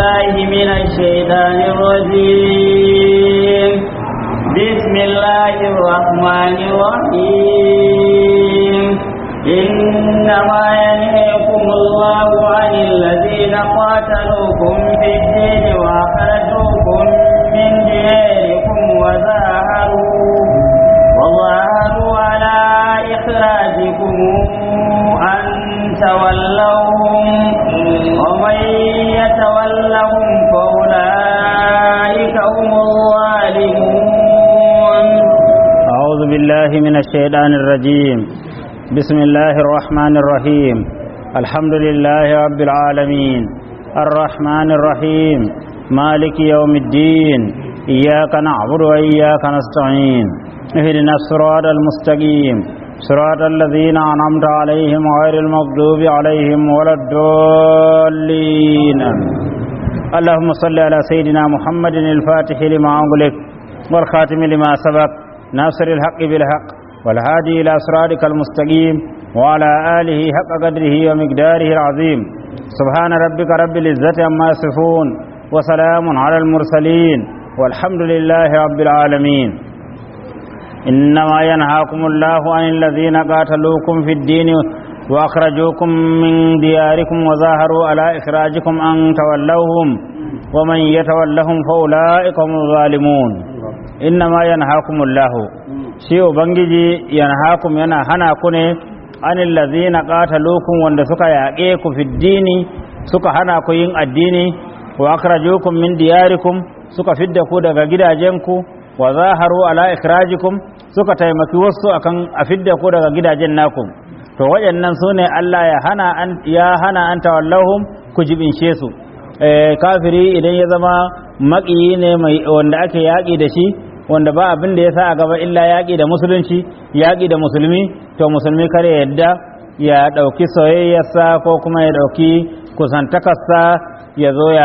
بالله من الشيطان الرجيم بسم الله الرحمن الرحيم إنما ينهيكم الله عن الذين قاتلوكم في الدين وأخرجوكم من دياركم وظاهروا وظاهروا على إخراجكم أن تولوهم ومن يتولهم فأولئك هم الظالمون أعوذ بالله من الشيطان الرجيم بسم الله الرحمن الرحيم الحمد لله رب العالمين الرحمن الرحيم مالك يوم الدين إياك نعبد وإياك نستعين اهدنا الصراط المستقيم صراط الذين أنعمت عليهم غير المغضوب عليهم ولا الضالين اللهم صل على سيدنا محمد الفاتح لما أغلق والخاتم لما سبق ناصر الحق بالحق والهادي إلى صراطك المستقيم وعلى آله حق قدره ومقداره العظيم سبحان ربك رب العزة عما يصفون وسلام على المرسلين والحمد لله رب العالمين إنما ينهاكم الله عن الذين قاتلوكم في الدين وأخرجوكم من دياركم وظاهروا على إخراجكم أن تولوهم ومن يتولهم فأولئك هم الظالمون إنما ينهاكم الله شيء بنجي ينهاكم ينا هنا كني عن الذين قاتلوكم وان سكا يأقيكم في الدين سكا هنا كوين الدين وأخرجوكم من دياركم سكا فدكو دغا gidajenku wa zaharu ala ikhrajikum suka taimaki wasu akan a fidda ku daga gidajen naku to waɗannan su ne Allah ya hana an ya hana an tawallahum ku jibinshe su eh kafiri idan ya zama maƙiyi ne mai wanda ake yaƙi da shi wanda ba abin da ya sa a gaba illa yaƙi da musulunci yaƙi da musulmi to musulmi kare yadda ya ɗauki soyayyarsa ko kuma ya ɗauki kusantakarsa ya zo ya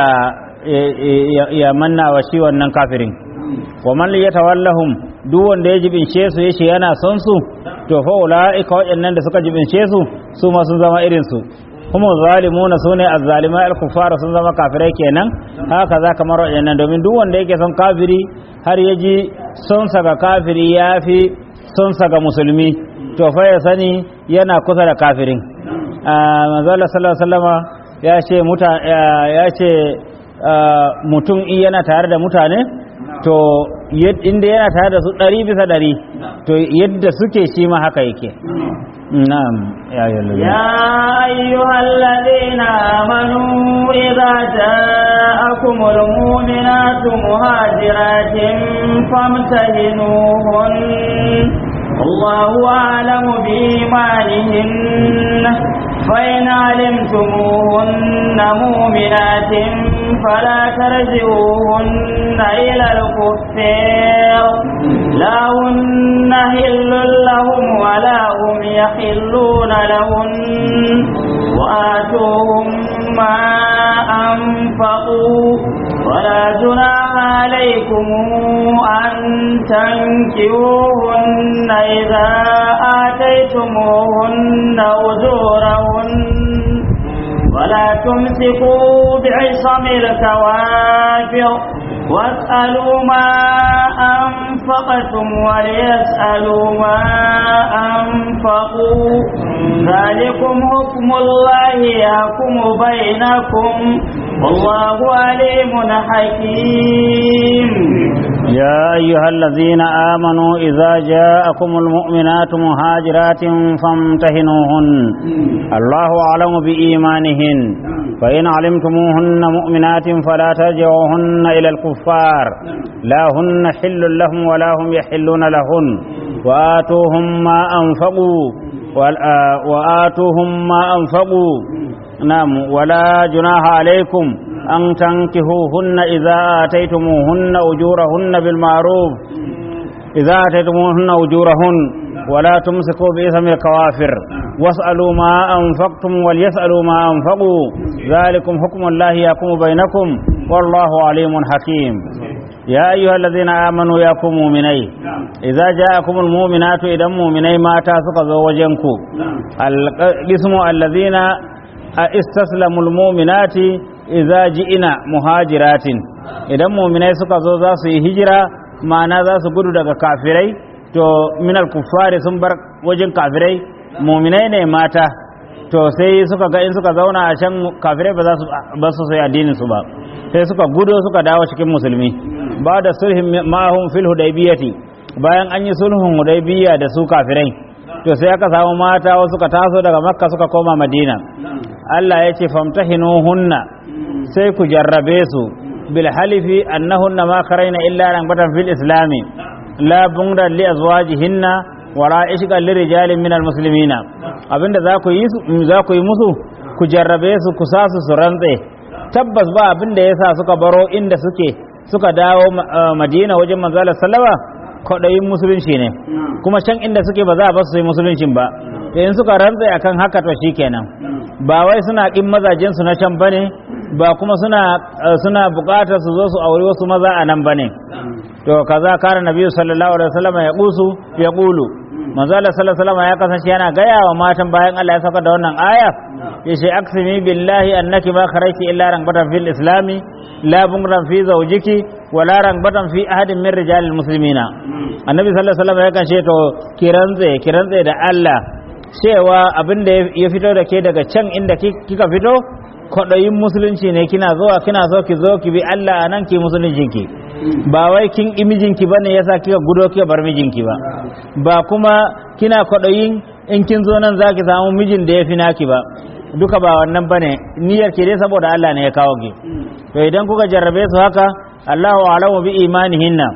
ya manna wa shi wannan kafirin wa man yatawallahum duk wanda ya jibince su yace yana son su to fa ulaika waɗannan da suka jibince su su ma sun zama irin su kuma zalimuna sune azzalimai al-kuffar sun zama kafirai kenan haka za kamar waɗannan domin duk wanda yake son kafiri har ya ji son sa ga kafiri yafi son sa ga musulmi to fa ya sani yana kusa da kafirin manzo Allah sallallahu alaihi wasallama ya ce muta ya ce mutum in yana tare da mutane to inda yana tare da su ɗari bisa ɗari to yadda suke shi ma haka yake na'am ya أيها الذين آمنوا إذا جاءكم المؤمنات مهاجرات فامتهنوهن الله أعلم بإيمانهن فإن علمتموهن مؤمنات فلا ترجعوهن إلى الكفار لا هن حل لهم ولا هم يحلون لهن وآتوهم ما أنفقوا ولا جناح عليكم أن تنكروهن إذا آتيتموهن أجورهن ولا تمسكوا بعصم الكوافر واسألوا ما أنفقتم وليسألوا ما أنفقوا ذلكم حكم الله يحكم بينكم والله عليم حكيم يا أيها الذين آمنوا إذا جاءكم المؤمنات مهاجرات فامتهنوهن الله أعلم بإيمانهن فإن علمتموهن مؤمنات فلا ترجعوهن إلى الكفار لا هن حل لهم ولا هم يحلون لهن وآتوهم ما أنفقوا وآتوهم ما أنفقوا نعم ولا جناح عليكم أن تنكهوهن إذا آتيتموهن أجورهن بالمعروف إذا آتيتموهن أجورهن ولا تمسكوا بإثم الكوافر واسألوا ما أنفقتم وليسألوا ما أنفقوا ذلكم حكم الله يحكم بينكم والله عليم حكيم يا أيها الذين آمنوا يا مؤمني إذا جاءكم المؤمنات إذا مؤمني ما تاسق زوجنكم القسم الذين استسلموا المؤمنات idza ji'ina muhajiratin idan mu'minai suka zo za su yi hijira ma'ana za su gudu daga kafirai to minal kuffari sun bar wajen kafirai mu'minai ne mata to sai suka ga in suka zauna a can kafirai ba za su ba su sai addinin su ba sai suka gudo suka dawo cikin musulmi ba da sulhin ma'ahum fil hudaybiyati bayan an yi sulhun hudaybiya da su kafirai to sai aka samu mata wasu suka taso daga makka suka koma madina Allah ya ce famtahinuhunna sai ku jarrabe su bil halifi annahunna ma karaina illa rangbatan fil islami la bungdan li azwajihinna wala ishqan li rijalin minal muslimina abinda za ku yi za ku yi musu ku jarrabe su ku sa su su rantse tabbas ba abinda yasa suka baro inda suke suka dawo madina wajen manzala sallama kwaɗayin musulunci ne kuma can inda suke ba za a basu su yi musuluncin ba to in suka rantse akan haka to shikenan ba wai suna ƙin mazajen su na can bane ba kuma suna suna buƙatar su zo su aure wasu maza a nan bane to kaza kare nabi sallallahu alaihi wasallam ya kusu ya kulu manzo Allah sallallahu alaihi wasallam ya kasance yana gaya wa matan bayan Allah ya saka da wannan aya yace aksimi billahi annaki ma kharajti illa rangbatan fil islami la bungran fi zawjiki wala rangbatan fi ahadin min rijalil muslimina annabi sallallahu alaihi wasallam ya kace to kirantse kirantse da Allah cewa abin da ya fito da ke daga can inda kika fito kwaɗayin musulunci ne kina zuwa kina so ki zo ki bi Allah anan ki musuluncinki ba wai kin imijinki bane yasa kika gudo kika bar mijinki ba ba kuma kina kwaɗayin in kin zo nan zaki samu mijin da ya fi naki ba duka ba wannan bane niyyar ki dai saboda Allah ne ya kawo ki to idan kuka jarrabe su haka Allahu a'lamu bi imanihinna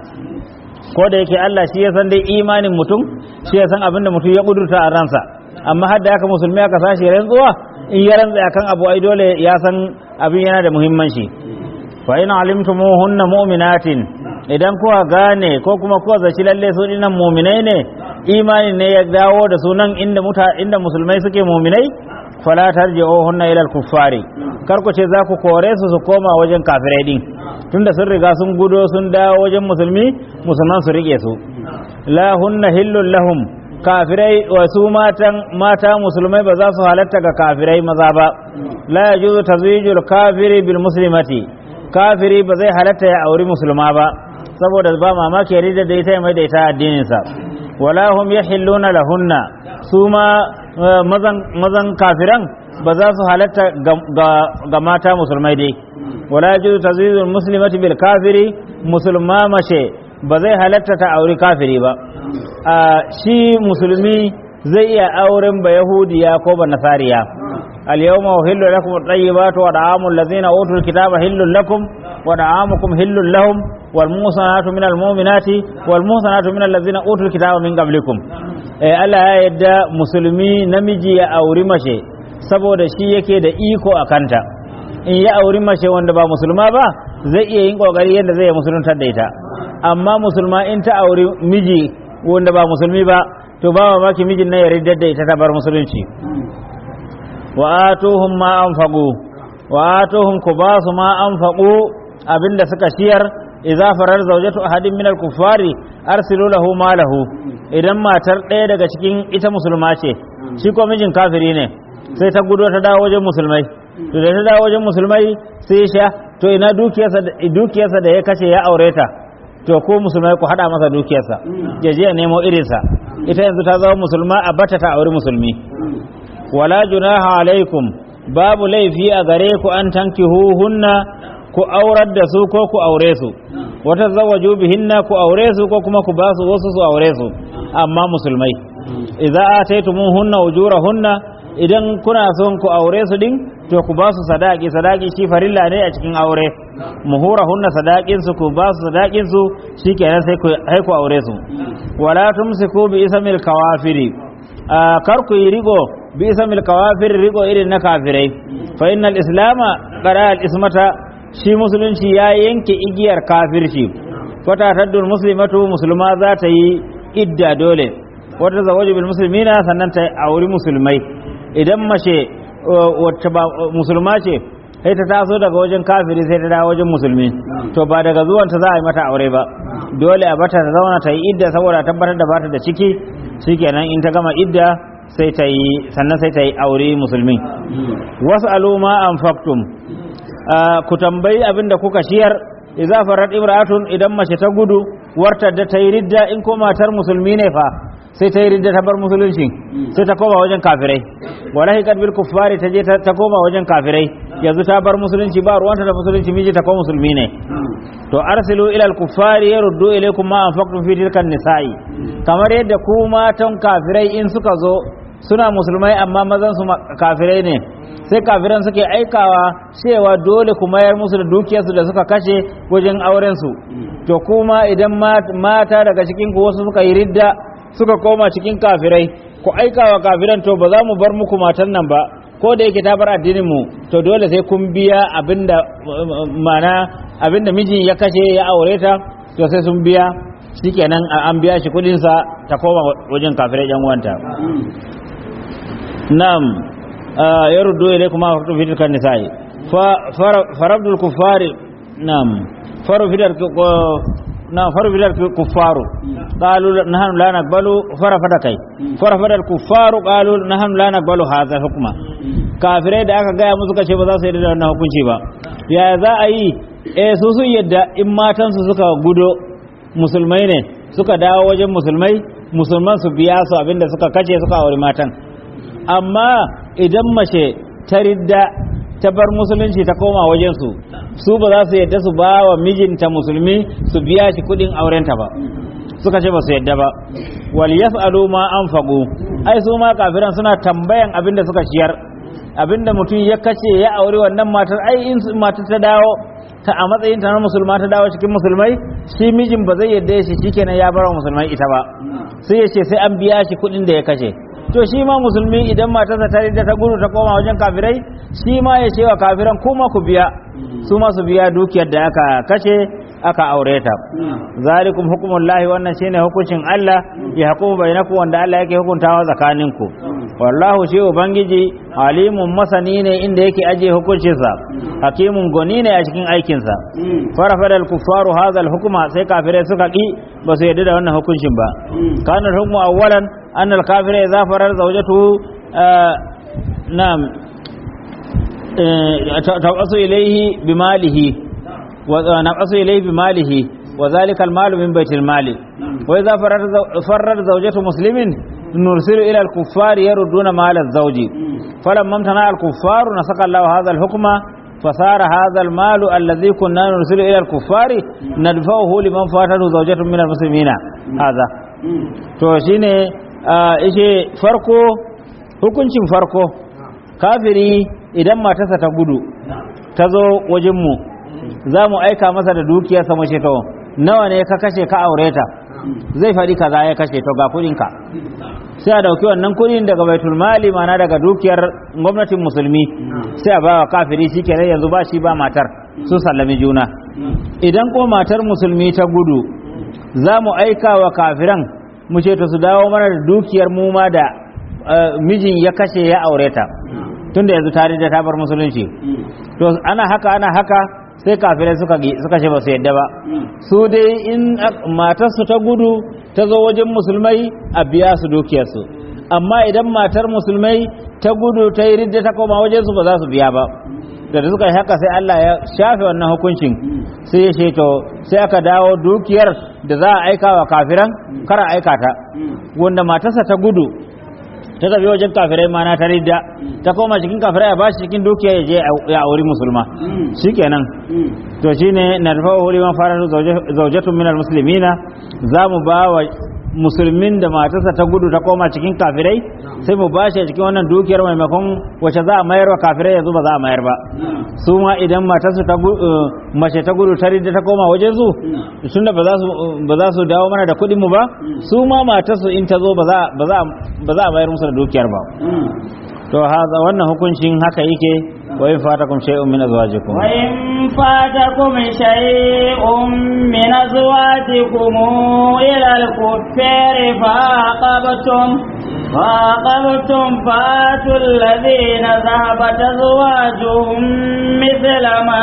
ko da yake Allah shi ya san dai imanin mutum shi ya san abin da mutum ya kudurta a ransa amma har da haka musulmi aka sashi rantsuwa in ya rantsa akan abu ai dole ya san abin yana da muhimmanci fa in alimtumuhunna mu'minatin idan kuka gane ko kuma kuka zaci lalle su dinan mu'minai ne imanin ne ya dawo da sunan inda muta inda musulmai suke mu'minai fala tarji'uhunna ila al-kuffari kar ku ce za ku kore su su koma wajen kafirai din tunda sun riga sun gudo sun dawo wajen musulmi musulman su rike su la hunna hillul lahum kafirai wa su matan mata musulmai ba za su halatta ga kafirai maza ba la yajuzu tazwijul kafiri bil muslimati kafiri ba zai halatta ya auri musulma ba saboda ba mamaki ya rida da ita mai da ita addinin sa wala hum yahilluna lahunna su ma mazan kafiran ba za su halatta ga mata musulmai dai wala yajuzu tazwijul muslimati bil kafiri musulma mace ba zai halatta ta auri kafiri ba a shi musulmi zai iya auren ba yahudiya ko ba nasariya اليوم أهل لكم الطيبات ودعام الذين أوتوا الكتاب هل لكم ودعامكم هل لهم والموصنات من المؤمنات والموصنات من الذين أوتوا الكتاب من قبلكم Allah ya yadda musulmi namiji ya auri mace saboda shi yake da iko a kanta in ya auri mace wanda ba musulma ba zai iya yin kokari yadda zai musuluntar da ita amma musulma in ta auri miji wanda ba musulmi ba to ba maki mijin na ya riddar da ita ta bar musulunci wa atuhum ma anfaqu wa atuhum kubasu ma anfaqu abinda suka shiyar idza farar zawjatu ahadin min al-kuffari arsilu lahu malahu idan matar ɗaya daga cikin ita musulma ce shi ko mijin kafiri ne sai ta gudo ta dawo wajen musulmai to da ta dawo wajen musulmai sai sha to ina dukiyarsa dukiyarsa da ya kace ya aure ta to ko musulmai ku hada masa dukiyarsa ya je ya nemo irinsa ita yanzu ta zama musulma a bata ta auri musulmi wala junaha alaikum babu laifi a gare ku an tankihuhunna ku aurar da su ko ku aure su wata zawaju bihinna ku aure su ko kuma ku basu wasu su aure su amma musulmai idza ataytumuhunna ujurahunna idan kuna son ku aure su din to ku ba su sadaki sadaki shi farilla ne a cikin aure muhurahunna sadakin su ku ba su sadakin su shikenan sai ku sai ku aure su wala tumsiku bi ismil kawafiri kar ku yi rigo bi ismil kawafir rigo irin na kafirai fa innal islama qara al ismata shi musulunci ya yanke igiyar kafirci fata taddul muslimatu musulma za ta yi idda dole wata zawaju bil muslimina sannan ta auri musulmai idan mace wacce ba musulma ce sai ta taso daga wajen kafiri sai ta dawo wajen musulmi to ba daga zuwanta za a yi mata aure ba dole a bata ta zauna ta yi idda saboda tabbatar da bata da ciki shikenan in ta gama idda sai ta yi sannan sai ta yi aure musulmi wasu aluma an faktum ku tambayi abin da kuka shiyar idza farat imra'atun idan mace ta gudu wartar da ta yi ridda in ko matar musulmi ne fa sai ta yi ridda ta bar musulunci sai ta koma wajen kafirai wallahi kad bil kuffari ta je ta koma wajen kafirai yanzu ta bar musulunci ba ruwanta da musulunci miji ta ko musulmi ne to arsilu ila al kuffari yaruddu ilaykum ma anfaqtum fi tilkan nisa'i kamar yadda ku matan kafirai in suka zo suna musulmai amma mazan su kafirai ne sai kafiran suke aikawa cewa dole ku mayar musu da dukiyarsu da suka kashe wajen auren su to kuma idan mata daga cikin ku wasu suka yi ridda suka koma cikin kafirai ku aikawa kafiran to ba za mu bar muku matan nan ba ko da yake ta bar addinin mu to dole sai kun biya abinda mana abinda miji ya kashe ya aure ta to sai sun biya shikenan an biya shi kudin sa ta koma wajen kafirai yan uwanta na'am yaruddu ilaykum ma faqtu fi tilkan nisa'i fa farabdul kuffari na'am faru fidar na faru fidar kuffaru qalu nahnu la naqbalu farafada kai farafada kuffaru qalu nahnu la naqbalu hadha hukma kafirai da aka gaya musu kace ba za su yarda da wannan hukunci ba ya za a yi eh su sun yadda in matan su suka gudo musulmai ne suka dawo wajen musulmai musulman su biya su abinda suka kace suka aure matan amma idan mace ta ridda ta bar musulunci ta koma wajen su su ba za su yadda su ba wa mijinta musulmi su biya shi kudin aurenta ba suka ce ba su yadda ba wal yaf'alu ma anfaqu ai su ma kafiran suna tambayan abin da suka ciyar abin da mutum ya kace ya aure wannan matar ai in matar ta dawo ta a matsayin ta na musulma ta dawo cikin musulmai shi mijin ba zai yadda shi shikenan ya bar wa musulmai ita ba sai ya ce sai an biya shi kudin da ya kashe to shi ma musulmi idan matarsa ta ridda ta gudu ta koma wajen kafirai shi ma ya ce wa kafiran kuma ku biya su ma su biya dukiyar da aka kashe aka aure ta zalikum hukumullahi wannan shine hukuncin Allah ya hukumu bainakum wanda Allah yake hukuntawa tsakaninku wallahu shi ubangiji alimun masani ne inda yake aje hukuncinsa hakimun goni ne a cikin aikinsa farafada al-kuffaru hadha al-hukma sai kafirai suka ki ba su yarda da wannan hukuncin ba kana hukmu awwalan anna al-kafira idza farar zawjatu na'am tabasu ilayhi bimalihi wa naqasu ilayhi bimalihi wa dhalika al-malu min baytil mali wa idza farar zawjatu muslimin نرسل إلى الكفار يردون مال الزوج فلما امتنع الكفار نسق الله هذا الحكم فصار هذا المال الذي كنا نرسل إلى الكفار ندفعه لمن فاته زوجة من المسلمين هذا to shine ishe farko hukuncin farko kafiri idan matarsa ta gudu ta zo wajenmu za mu aika masa da dukiyarsa mace to nawa ne ka kashe ka aure ta zai faɗi kaza ya kashe to ga kuɗinka sai a dauki wannan kuɗin daga baitul mali mana daga dukiyar gwamnatin musulmi sai a ba wa kafiri shi kenan yanzu ba shi ba matar sun sallami juna idan ko matar musulmi ta gudu za mu aika wa kafiran mu ce to su dawo mana da dukiyar mu ma da mijin ya kashe ya aure ta tunda yanzu tare da ta bar musulunci to ana haka ana haka sai kafirai suka suka ce ba su yadda ba su dai in matarsu ta gudu ta zo wajen musulmai a biya su dukiyarsu amma idan matar musulmai ta gudu ta yi ridda ta koma wajen su ba za su biya ba da suka yi haka sai Allah ya shafe wannan hukuncin sai ya sheto sai aka dawo dukiyar da za a aika wa kafiran kara aika ta wanda matarsa ta gudu ta tafi wajen kafirai mana ta ridda ta koma cikin kafirai a bashi cikin dukiya ya je ya auri musulma shikenan to shine narfa'u liman faratu zawjatun minal muslimina zamu ba wa musulmin da matarsa ta gudu ta koma cikin kafirai sai mu bashi a cikin wannan dukiyar maimakon wacce za a mayar wa kafirai yanzu ba za a mayar ba su ma idan matarsu ta mace ta gudu ta ridda ta koma wajen su tunda ba za su ba za su dawo mana da kuɗin mu ba su ma matarsu in ta zo ba za ba za ba za a mayar musu da dukiyar ba to haza wannan hukuncin haka yake wa in fatakum shay'un min azwajikum wa in fatakum shay'un min azwajikum ila al-kuffari fa aqabtum فعاقبتم فآتوا الذين ذهبت أزواجهم مثل ما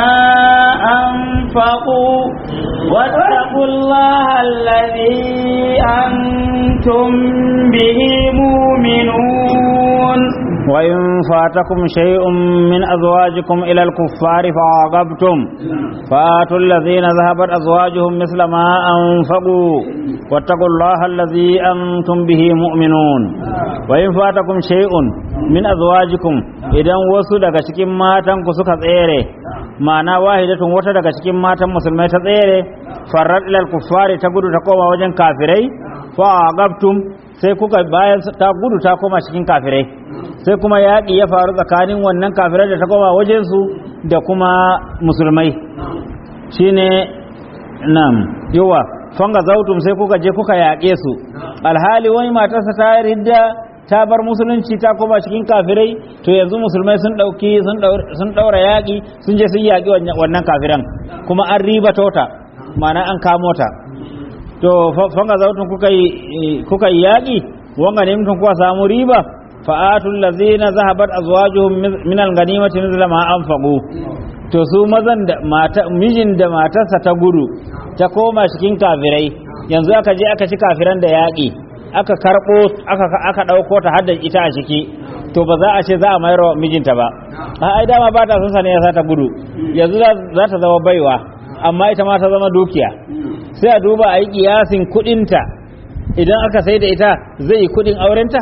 أنفقوا واتقوا الله الذي أنتم به مؤمنون وإن فاتكم شيء من أزواجكم إلى الكفار فعاقبتم فآتوا الذين ذهبت أزواجهم مثل ما أنفقوا واتقوا الله الذي أنتم به مؤمنون وإن فاتكم شيء من أزواجكم إذا وسو daga cikin matan ku suka tsere ma'ana wahidatun wata daga cikin matan musulmai ta tsere farrat ilal kuffari ta gudu ta koma wajen kafirai fa agabtum sai kuka bayan ta gudu ta koma cikin kafirai sai kuma yaƙi ya faru tsakanin wannan kafirai da ta koma wajensu da kuma musulmai shine nam yawa fanga zautum sai kuka je kuka yaƙe su alhali wani matarsa ta ridda ta bar musulunci ta koma cikin kafirai to yanzu musulmai sun ɗauki sun ɗaura yaƙi sun je sun yaƙi wannan kafiran kuma an riba tota ma'ana an kamo ta to fanga zautun kuka yi kuka yi yaƙi wanga ne mutum kuka samu riba fa'atul ladzina zahabat azwajuhum min al-ghanimati mithla ma anfaqu to su mazan da mata mijin da matarsa ta gudu ta koma cikin kafirai yanzu aka je aka ci kafiran da yaƙi aka karɓo aka aka ɗauko ta hadda ita a ciki to ba za a ce za a mayar wa mijinta ba ai dama ba ta son sa ne ya sa ta gudu yanzu za ta zama baiwa amma ita ma ta zama dukiya sai a duba a yi kiyasin kudinta idan aka sai da ita zai yi kudin aurenta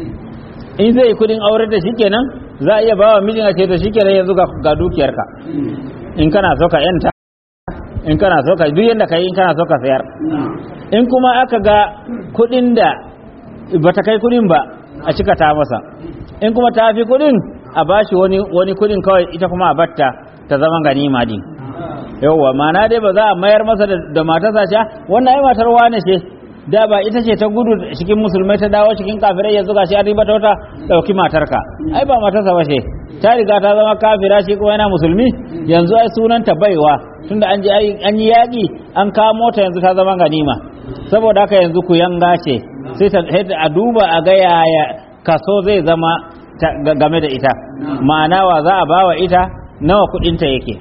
in zai yi kudin aurenta shikenan za a iya ba wa mijin a ce to shikenan yanzu ga dukiyarka in kana so ka yanta in kana so ka duk yanda ka yi in kana so ka sayar in kuma aka ga kudin da ba ta kai kudin ba a cika ta masa in kuma ta fi kudin a bashi wani wani kudin kawai ita kuma a batta ta zama ganima din yauwa mana dai ba za a mayar masa da matarsa ce wannan ai matar wane ce da ba ita ce ta gudu cikin musulmai ta dawo cikin kafirai yanzu gashi an riba ta wata dauki matarka ai ba matarsa ba ce ta riga ta zama kafira shi kuma yana musulmi yanzu ai sunanta baiwa tunda an ji an yi yaƙi an kamo ta yanzu ta zama ganima saboda haka yanzu ku yanga ce sai ta a duba a ga yaya kaso zai zama game da ita ma'ana wa za a bawa ita nawa kudinta yake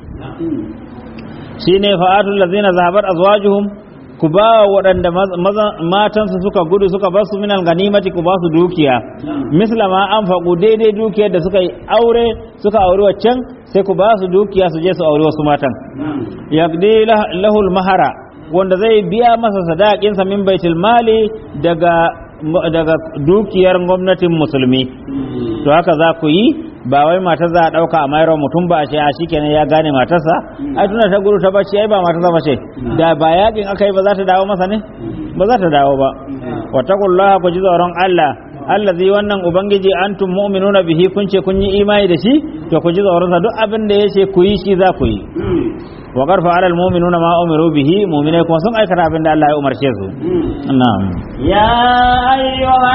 shine fa'atul ladzina zahabat azwajuhum ku ba waɗanda matansu suka gudu suka basu minal ganimati ku ba su dukiya misla ma an faƙu daidai dukiyar da suka yi aure suka auri waccan sai ku ba su dukiya su je su auri wasu matan yaqdi lahul mahara wanda zai biya masa sadaƙinsa min baitul mali daga daga dukiyar gwamnatin musulmi to haka za ku yi ba wai matar za a ɗauka a mayar mutum ba a ce a shikenan ya gane matarsa ai tuna ta guru ta bacci ai ba matarsa ba ce da ba yakin aka yi ba za ta dawo masa ne ba za ta dawo ba wattaqullaha ku ji tsoron Allah allazi wannan ubangiji antum mu'minuna bihi kun ce kun yi imani da shi to ku ji tsoron sa duk abin da yace ku yi shi za ku yi wa qarfa alal mu'minuna ma umiru bihi mu'minai kuma sun aikata abin da Allah ya umarce su na'am يا أيها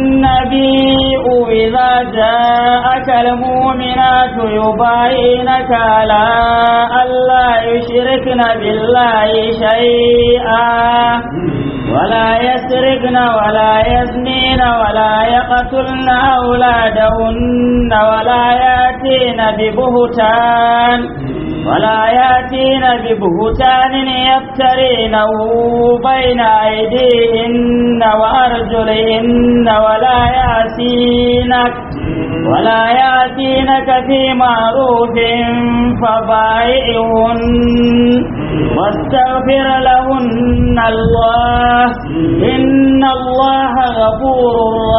النبي إذا جاءك المؤمنات يبايعنك على ألا يشركن بالله شيئا ولا يسرقن ولا يزنين ولا يقتلن أولادهن ولا يأتين ببهتان ولا يأتين ببهتان يفترينه بين أيديهن وأرجلهن ولا يأتينك ولا يأتينك في معروف فبايعهن واستغفر لهن الله إن الله غفور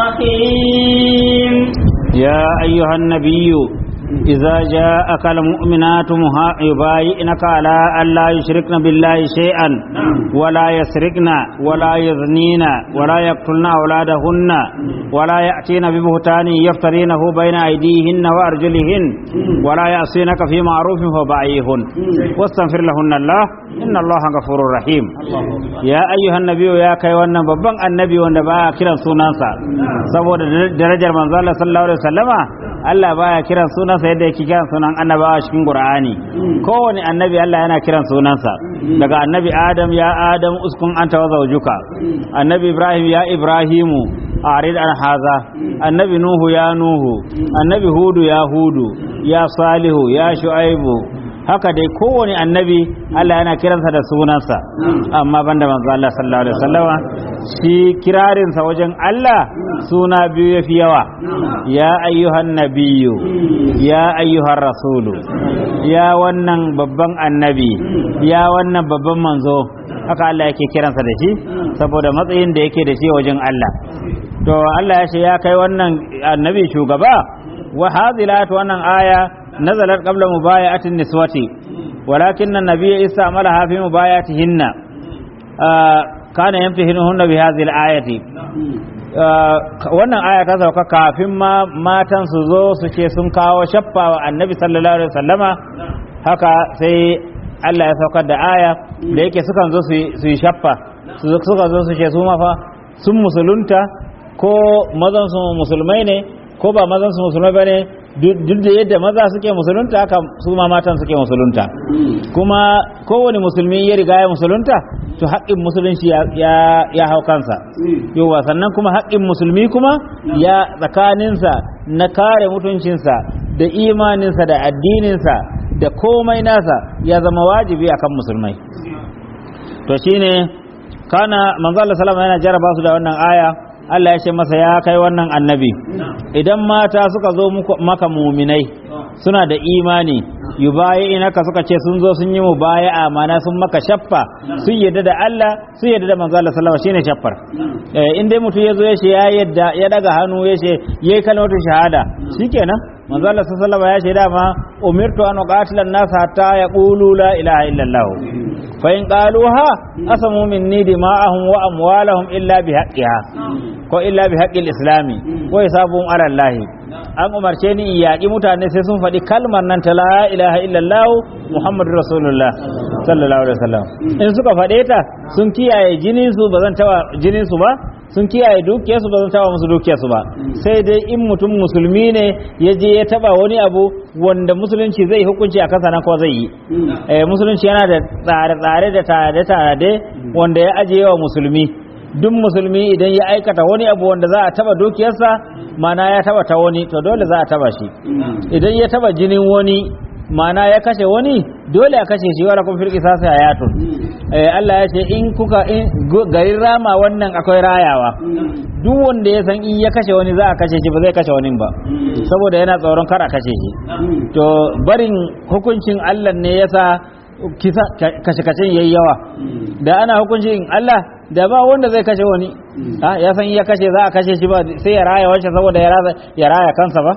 رحيم يا أيها النبي إذا جاءك المؤمنات يبايعنك على أن لا يشركن بالله شيئا ولا يسرقن ولا يزنين ولا يقتلن أولادهن ولا يأتين ببهتان يفترينه بين أيديهن وأرجلهن ولا يعصينك في معروف فبايعهن واستغفر لهن الله إن الله غفور رحيم يا أيها النبي يا كي wannan babban annabi wanda baya kiran sunansa saboda darajar manzo Allah sallallahu alaihi wasallama Allah baya kiran sunansa yadda yake kiran sunan annabawa cikin Qur'ani kowane annabi Allah yana kiran sunansa daga annabi Adam ya Adam uskun anta wa zawjuka annabi Ibrahim ya Ibrahimu arid an haza annabi Nuhu ya Nuhu annabi Hudu ya Hudu ya Salihu ya Shu'aibu haka dai kowane annabi Allah yana kiransa da sunansa amma banda manzo Allah sallallahu alaihi wasallama shi kirarinsa wajen Allah suna biyu yafi yawa ya ayyuhan nabiyyu ya ayyuhan rasulu ya wannan babban annabi ya wannan babban manzo haka Allah yake kiransa da shi saboda matsayin da yake da shi wajen Allah to Allah ya ce ya kai wannan annabi shugaba wa hadilat wannan aya nazalat qabla mubayatin niswati walakin an-nabiy istamalaha fi mubayatihinna kana yamtahinuhunna bi hadhihi al-ayati wannan aya ta sauka kafin ma matan su zo su ce sun kawo shaffa wa annabi sallallahu alaihi wasallama haka sai Allah ya saukar da aya da yake sukan zo su yi shaffa suka zo su ce su mafa sun musulunta ko mazan su musulmai ne ko ba mazan su musulmai ba ne duk da yadda maza suke musulunta haka su ma matan suke musulunta kuma kowane musulmi ya riga ya musulunta to haƙƙin musulunci ya hau kansa yawa sannan kuma haƙƙin musulmi kuma ya tsakaninsa na kare mutuncinsa da imaninsa da addininsa da komai nasa ya zama wajibi akan musulmai to shine kana manzo Allah sallama yana jaraba su da wannan aya Allah ya ce masa ya kai wannan annabi idan mata suka zo maka muminai suna da imani yubayi inaka suka ce sun zo sun yi mubaya'a mana sun maka shaffa sun yadda da Allah sun yadda da manzo Allah sallallahu alaihi wasallam shine shaffar eh in dai mutum ya zo ya ce ya yadda ya daga hannu ya ce yayi kalmatu shahada shikenan manzo Allah sallallahu alaihi wasallam ya ce dama umirtu an uqatila an-nas hatta yaqulu la ilaha illallah fa in qaluha asamu minni dima'ahum wa amwalahum illa bihaqqiha ko illa bihaqqil islami ko hisabun ala Allah an umarce ni in yaƙi mutane sai sun faɗi kalmar nan ta la ilaha illallah muhammadu rasulullah sallallahu alaihi wasallam in suka faɗe ta sun kiyaye jinin su ba zan tawa jinin su ba sun kiyaye dukiyar su ba zan tawa musu dukiyar su ba sai dai in mutum musulmi ne ya je ya taba wani abu wanda musulunci zai hukunci a kansa nan ko zai yi eh musulunci yana da tsare-tsare da tare-tare wanda ya ajiye wa musulmi duk musulmi idan ya aikata wani abu wanda za a taba dukiyarsa mana ya taba ta wani to dole za a taba shi idan ya taba jinin wani mana ya kashe wani dole a kashe shi wala kun firki sasa hayatun eh Allah ya ce in kuka in garin rama wannan akwai rayawa duk wanda ya san in ya kashe wani za a kashe shi ba zai kashe wani ba saboda yana tsoron kar a kashe shi to barin hukuncin Allah ne yasa kisa kashe-kashen yayi yawa da ana hukuncin Allah da ba wanda zai kashe wani ya san ya kashe za a kashe shi ba sai ya raya wancan saboda ya raya kansa ba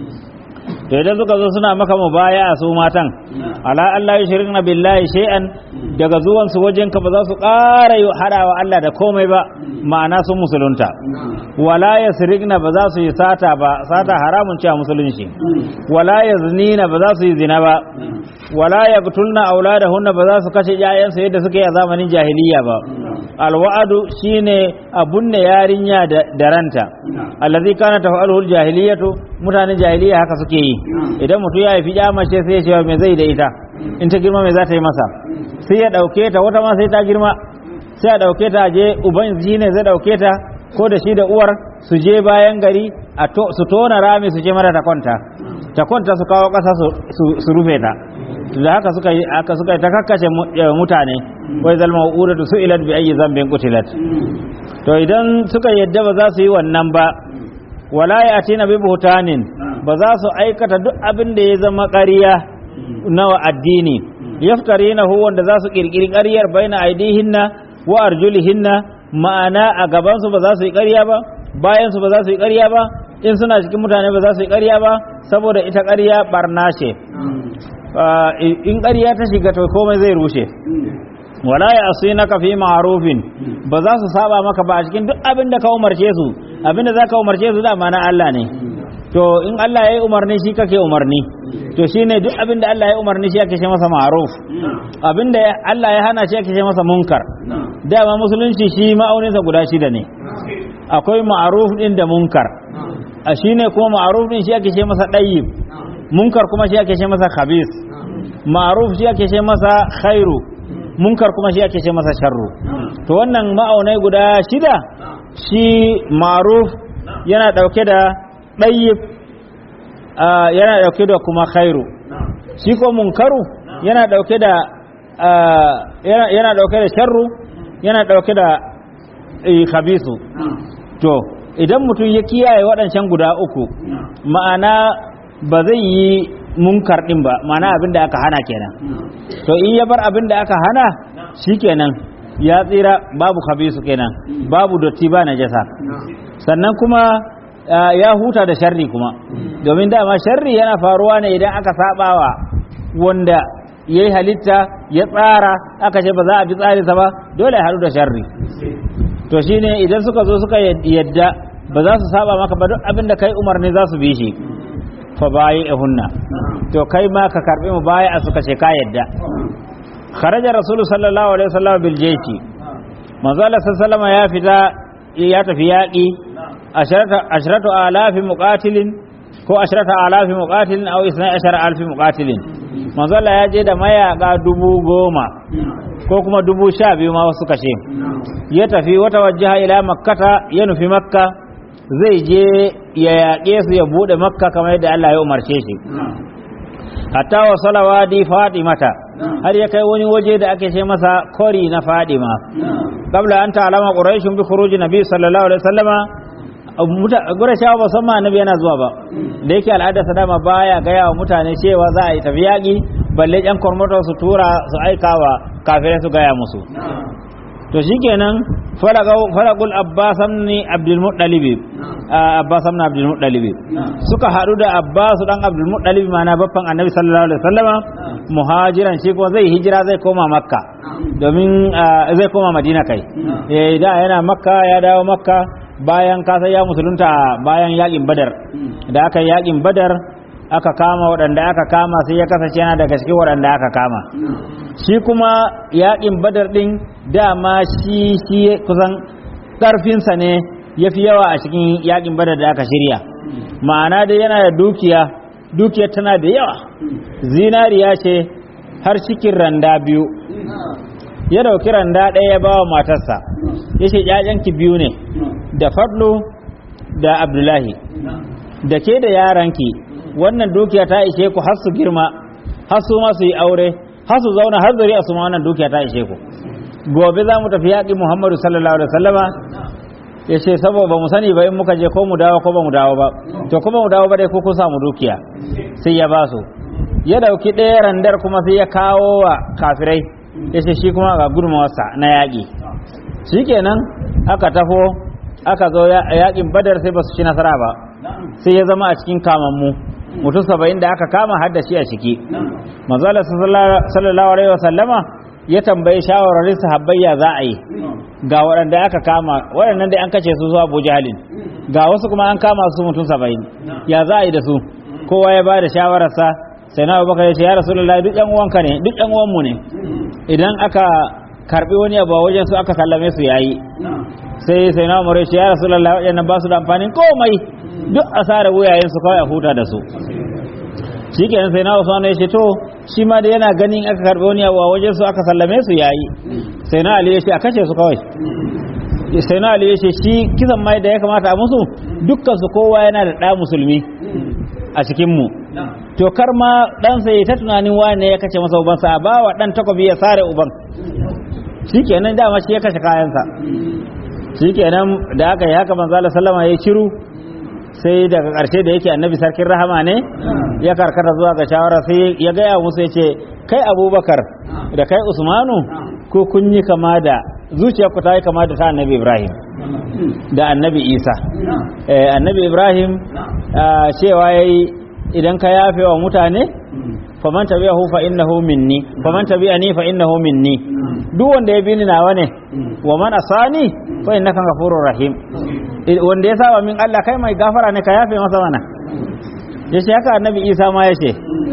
to idan suka zo suna maka mubaya a su matan ala Allah ya shirka billahi shay'an daga zuwan su wajen ka ba za su ƙara hadawa Allah da komai ba ma'ana sun musulunta wala yasrigna ba za su yi sata ba sata haramun ce a musulunci wala yaznina ba za su yi zina ba wala yaqtulna auladahunna ba za su kashe ƴaƴansu yadda suke a zamanin jahiliya ba alwa'adu shine abunne yarinya da ranta allazi kana tafa'aluhu jahiliyatu mutanen jahiliya haka suke yi idan mutum ya haifi mace sai ya ce me zai da ita in ta girma me za ta yi masa sai ya dauke ta wata ma sai ta girma sai ya dauke ta je uban shi ne zai dauke ta ko da shi da uwar su je bayan gari su tona rami su je mara ta kwanta ta kwanta su kawo ƙasa su rufe ta da haka suka yi aka suka yi ta kakkashe mutane wai zalma udatu su'ilat bi ayyi zambin qutilat to idan suka yadda ba za su yi wannan ba wala yatina bi buhtanin ba za su aikata duk abin da ya zama ƙarya nawa addini yaftarinahu wanda za su kirkiri ƙaryar baina aidihinna wa arjulihinna ma'ana a gaban su ba za su yi ƙarya ba bayan su ba za su yi ƙarya ba in suna cikin mutane ba za su yi ƙarya ba saboda ita ƙarya barna ce in ƙarya ta shiga to komai zai rushe wala ya asu na fi ma'arufin ba za su saba maka ba a cikin duk abin da ka umarce su abin da za ka umarce su dama na Allah ne to in Allah ya yi umarni shi kake umarni to shine duk abin da Allah ya yi umarni shi ake ce masa ma'aruf abin da Allah ya hana shi ake ce masa munkar dama musulunci shi ma'auninsa guda shida ne akwai ma'aruf din da munkar a shine kuma ma'aruf din shi ake ce masa ɗayyib munkar kuma shi ake ce masa khabis ma'ruf shi ake ce masa khairu munkar kuma shi ake ce masa sharru to wannan ma'aunai guda shida shi ma'ruf yana dauke da dayyib yana dauke da kuma khairu shi ko munkaru yana dauke da yana dauke da sharru yana dauke da khabisu to idan mutum ya kiyaye waɗancan guda uku ma'ana ba zai yi munkar ɗin ba ma'ana abin da aka hana kenan to in ya bar abin da aka hana shikenan ya tsira babu khabisu kenan babu dotti ba najasa sannan kuma ya huta da sharri kuma domin dama sharri yana faruwa ne idan aka sabawa wanda ya yi halitta ya tsara aka ce ba za a bi tsarinsa ba dole ya haɗu da sharri to shine idan suka zo suka yadda ba za su saba maka ba duk abin da kai umarni za su bi shi fa bayi hunna to kai ma ka karbi mu baya a suka ce ka yadda kharaja rasulu sallallahu alaihi wasallam bil jayshi manzo Allah sallallahu ya fita ya tafi yaki ashratu alafi muqatilin ko ashratu alafi muqatilin aw isna ashara alfi muqatilin manzo Allah ya je da mayaka dubu goma ko kuma dubu sha biyu ma wasu kashe ya tafi wata wajaha ila makkata ya nufi makka zai je ya yaƙe su ya buɗe makka kamar yadda Allah ya umarce shi hatta wa salawadi fatimata har ya kai wani waje da ake ce masa kori na fadima qabla an ta'lama quraishun bi khuruji nabi sallallahu alaihi wasallama gurashawa ba san ma annabi yana zuwa ba da yake al'ada sa dama baya gaya wa mutane cewa za a yi tafi yaƙi balle yan kormoto su tura su aikawa kafirai su gaya musu to shikenan falaqul abbas ibn abdul muttalib abbas ibn abdul muttalib suka hadu da abbas dan abdul muttalib mana baffan annabi sallallahu alaihi wasallama muhajiran shi kuma zai hijira zai koma makka domin zai koma madina kai eh da yana makka ya dawo makka bayan kasa ya musulunta bayan yakin badar da aka yakin badar aka kama waɗanda aka kama sai ya kasance yana daga cikin waɗanda aka kama shi kuma yaƙin badar ɗin dama shi shi kusan ƙarfinsa ne ya fi yawa a cikin yaƙin badar da aka shirya ma'ana dai yana da dukiya dukiyar tana da yawa zinariya ce har cikin randa biyu ya dauki randa ɗaya ya ba wa matarsa ya ce ‘ya'yanki biyu ne da fadlu da abdullahi da ke da yaranki wannan dukiya ta ishe ku har su girma har su ma su yi aure har su zauna har zuriya su ma wannan dukiya ta ishe ku gobe za mu tafi yaƙi muhammadu sallallahu alaihi wasallama ya ce saboda ba mu sani ba in muka je ko mu dawo ko ba mu dawo ba to kuma mu dawo ba dai ko kun samu dukiya sai ya ba su ya dauki ɗaya randar kuma sai ya kawo wa kafirai ya ce shi kuma ga gudunmawarsa na yaƙi shikenan aka tafo aka zo yaƙin badar sai ba su ci nasara ba sai ya zama a cikin kamammu mutum saba'in da aka kama har da shi a ciki manzala sallallahu alaihi wasallama ya tambayi shawararin sahabbai ya za a yi ga waɗanda aka kama waɗannan dai an kace su zuwa Abu Jahalin ga wasu kuma an kama su mutum saba'in ya za a yi da su kowa ya ba da shawararsa sai na abubakar ya ce ya rasulullahi duk yan uwanka ne duk yan uwanmu ne idan aka karbi wani abu a wajen su aka sallame su yayi sai sai na umar ya ce ya rasulullahi waɗannan ba su da amfanin komai duk asara wuyayen su kawai a huta da su shi kenan sai na usman ya ce to shi ma da yana ganin aka karbi wani abu a wajen su aka sallame su yayi sai na ali ya ce a kashe su kawai sai na ali ya ce shi kisan mai da ya kamata a musu dukkan su kowa yana da ɗa musulmi a cikin mu to kar ma dan sai ta tunanin wane ya kace masa uban sa ba wa dan takobi ya sare uban shikenan dama shi ya kashe kayansa shikenan da aka yi haka manzo Allah sallama ya shiru sai daga ƙarshe da yake annabi sarkin rahama ne ya karkata zuwa ga shawara sai ya gaya musu ya ce kai abubakar da kai usmanu ko kun yi kama da zuciya ku ta yi kama da ta annabi ibrahim da annabi isa annabi ibrahim cewa ya yi idan ka yafe wa mutane faman tabi'ahu fa innahu minni faman tabi'ani fa innahu minni duk wanda ya bi ni nawa ne wa man asani fa innaka ghafurur rahim wanda ya saba min Allah kai mai gafara ne ka yafe masa mana yace haka annabi Isa ma yace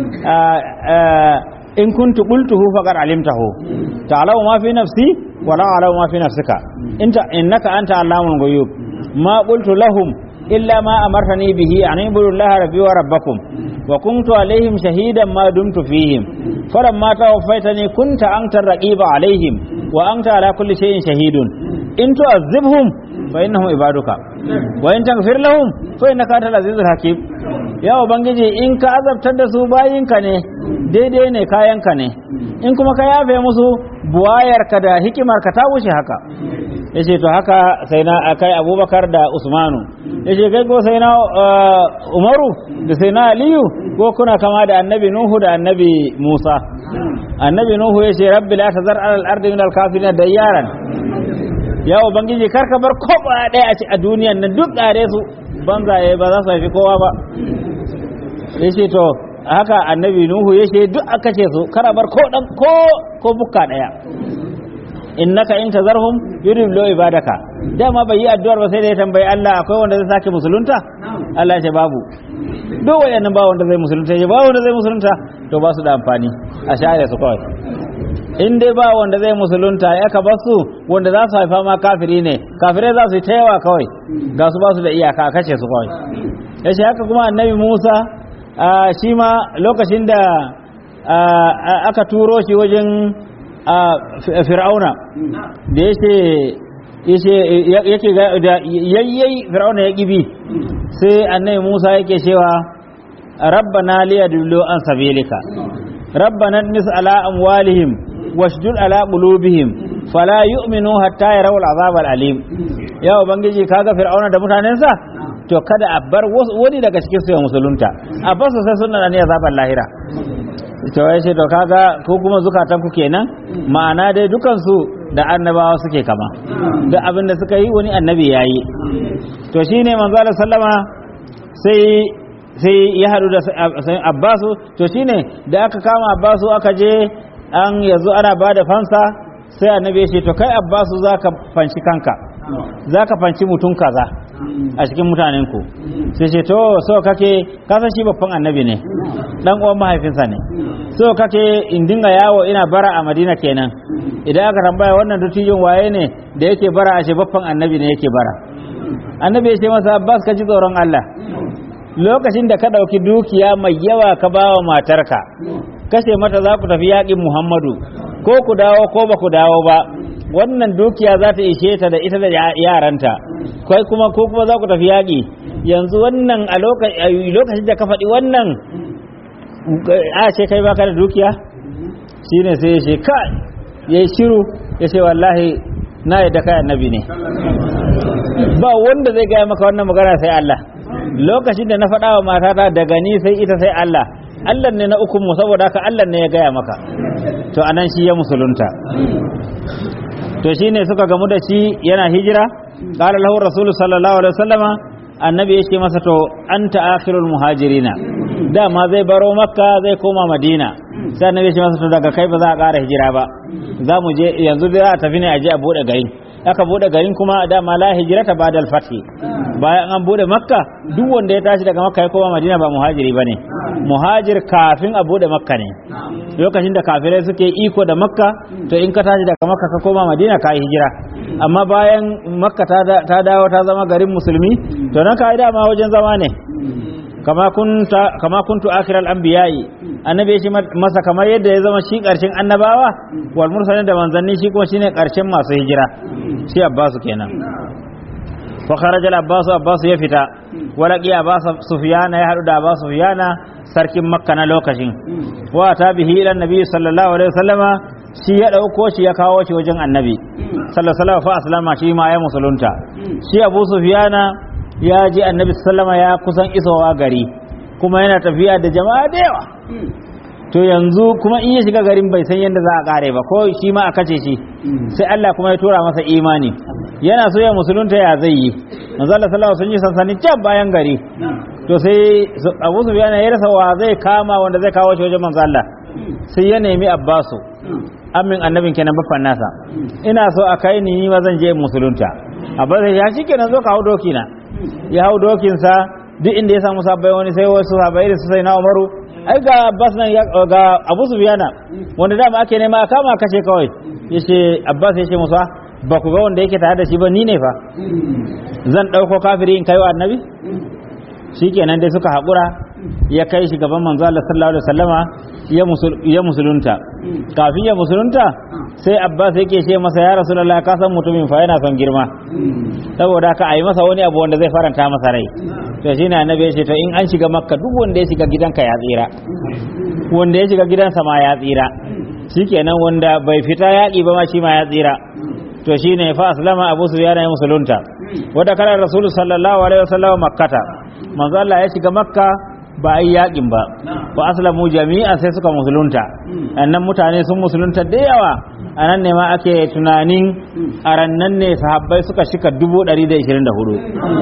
in kuntu qultuhu faqad alimtahu ta'lamu ma fi nafsi wa la a'lamu ma fi nafsika inta innaka anta allamul ghuyub ma qultu lahum illa ma amartani bihi an ibudu Allah rabbi wa rabbakum wa kuntu alaihim shahidan ma dumtu fihim falamma tawaffaytani kunta anta raqiba alaihim wa anta ala kulli shay'in shahidun in tu'azzibhum fa innahum ibaduka wa in taghfir lahum fa innaka antal azizul hakim ya ubangiji in ka azabtar da su bayinka ne daidai ne kayanka ne in kuma ka yafe musu buwayarka da hikimarka ta wuce haka ya ce to haka sai na kai abubakar da usmanu ya ce kai ko sai na umaru da sai na aliyu ko kuna kama da annabi nuhu da annabi musa annabi nuhu ya ce rabbi la tazar alal ardi min al kafirin dayyaran ya ubangiji kar ka bar koba ɗaya a ci a duniyan nan duk ƙare su banzaye ba za su haifi kowa ba ya ce to haka annabi nuhu ya ce duk aka ce su kar a bar ko dan ko ko bukka ɗaya innaka in tazarhum yudillu ibadaka dama bai yi addu'ar ba sai da ya tambayi Allah akwai wanda zai sake musulunta Allah ya ce babu duk wayannan ba wanda zai musulunta ya ba wanda zai musulunta to ba su da amfani a share su kawai in dai ba wanda zai musulunta ya ka basu wanda za su haifa ma kafiri ne kafirai za su yi ta yawa kawai ga su ba su da iyaka a kashe su kawai ya ce haka kuma annabi musa shi ma lokacin da aka turo shi wajen fir'auna da ya ce yake da yayyai fir'auna ya ƙibi sai annabi musa yake cewa rabbana liyadullu an sabilika rabbana nis ala amwalihim washdud ala qulubihim fala yu'minu hatta yarawul azab alim ya ubangiji kaga fir'auna da mutanensa to kada a bar wani daga cikin su ya musulunta a bar su sai sunna ne azabar lahira to ya ce to kaga ko kuma zukatan ku kenan ma'ana dai dukan su da annabawa suke kama duk abin da suka yi wani annabi yayi to shine manzo Allah sallama sai sai ya haɗu da abbasu to shine da aka kama abbasu aka je an yanzu ana ba da fansa sai annabi ya ce to kai abbasu za ka fanci kanka za ka fanci mutum kaza a cikin mutanenku sai ce to so kake kasan shi babban annabi ne dan uwan mahaifinsa ne so kake in dinga yawo ina bara a madina kenan idan aka tambaya wannan dutijin waye ne da yake bara a ce babban annabi ne yake bara annabi ya ce masa abbas ka ji tsoron allah lokacin da ka ɗauki dukiya mai yawa ka ba wa matarka kashe mata za ku tafi yaƙin muhammadu ko ku dawo ko ba ku dawo ba wannan dukiya za ta ishe ta da ita da yaranta kai kuma ko kuma za ku tafi yaƙi yanzu wannan a lokacin da ka faɗi wannan a ce kai baka da dukiya shine sai ya ce kai ya yi shiru ya ce wallahi na yadda kai annabi ne ba wanda zai gaya maka wannan magana sai Allah lokacin da na faɗa wa matata daga ni sai ita sai Allah Allah ne na uku mu saboda haka Allah ne ya gaya maka to anan shi ya musulunta to shine suka gamu da shi yana hijira qala lahu rasulu sallallahu alaihi wasallama annabi ya ce masa to anta akhirul muhajirina dama zai baro makka zai koma madina sai annabi ya ce masa to daga kai ba za a ƙara hijira ba za mu je yanzu za a tafi ne a je a bude garin aka bude garin kuma dama la hijrata ba'da al-fath bayan an bude makka duk wanda ya tashi daga makka ya koma madina ba muhajiri bane muhajir kafin a bude makka ne lokacin da kafirai suke iko da makka to in ka tashi daga makka ka koma madina ka yi hijira amma bayan makka ta dawo ta zama garin musulmi to nan ka yi dama wajen zama ne kama kunta kama kuntu akhiral anbiya'i annabi ya ce masa kamar yadda ya zama shi karshen annabawa wal mursalin da manzanni shi kuma shine karshen masu hijira shi abbasu kenan fa kharaja al-abbas abbas ya fita wala qiya abbas sufyana ya hadu da abbas sufyana sarkin makka na lokacin wa ta bihi ila annabi sallallahu alaihi wasallama shi ya dauko shi ya kawo shi wajen annabi sallallahu alaihi wasallam fa aslama shi ma ya musulunta shi abu sufyana ya ji annabi sallama ya kusan isowa gari kuma yana tafiya da jama'a da yawa to yanzu kuma in ya shiga garin bai san yadda za a kare ba ko shi ma a kace shi sai Allah kuma ya tura masa imani yana so ya musulunta ya zai yi manzo Allah sallallahu sun yi sansani can bayan gari to sai Abu Sufyan ya rasa wa zai kama wanda zai kawo shi wajen manzo Allah sai ya nemi Abbasu amin annabin kenan baffan nasa ina so a kai ni ni ma zan je musulunta Abbas ya shikenan zo ka hau doki na ya hau dokinsa duk inda ya samu sabbai wani sai wasu sabbai da su sai na Umaru ai ga Abbas nan ga Abu Sufyana wanda dama ake nema a kama kashe kawai yace Abbas yace musa ba ku ga wanda yake tare da shi ba ni ne fa zan dauko kafiri in kai wa annabi shikenan dai suka haƙura ya kai shi gaban manzo Allah sallallahu alaihi wasallama ya musulunta kafin ya musulunta sai abbas yake ce masa ya rasulullah ka san mutumin fa yana son girma saboda haka a yi masa wani abu wanda zai faranta masa rai to shi ne annabi ya ce to in an shiga makka duk wanda ya shiga gidanka ya tsira wanda ya shiga gidansa ma ya tsira shikenan wanda bai fita yaƙi ba ma shi ma ya tsira to shine fa aslama abu sufyan ya musulunta wanda kana rasulu sallallahu alaihi wasallam makkata manzo Allah ya shiga makka ba a yi yaƙin ba wa aslamu jami'a sai suka musulunta annan mutane sun musulunta da yawa a nan ne ma ake tunanin a rannan ne sahabbai suka shika dubu ɗari da ishirin da hudu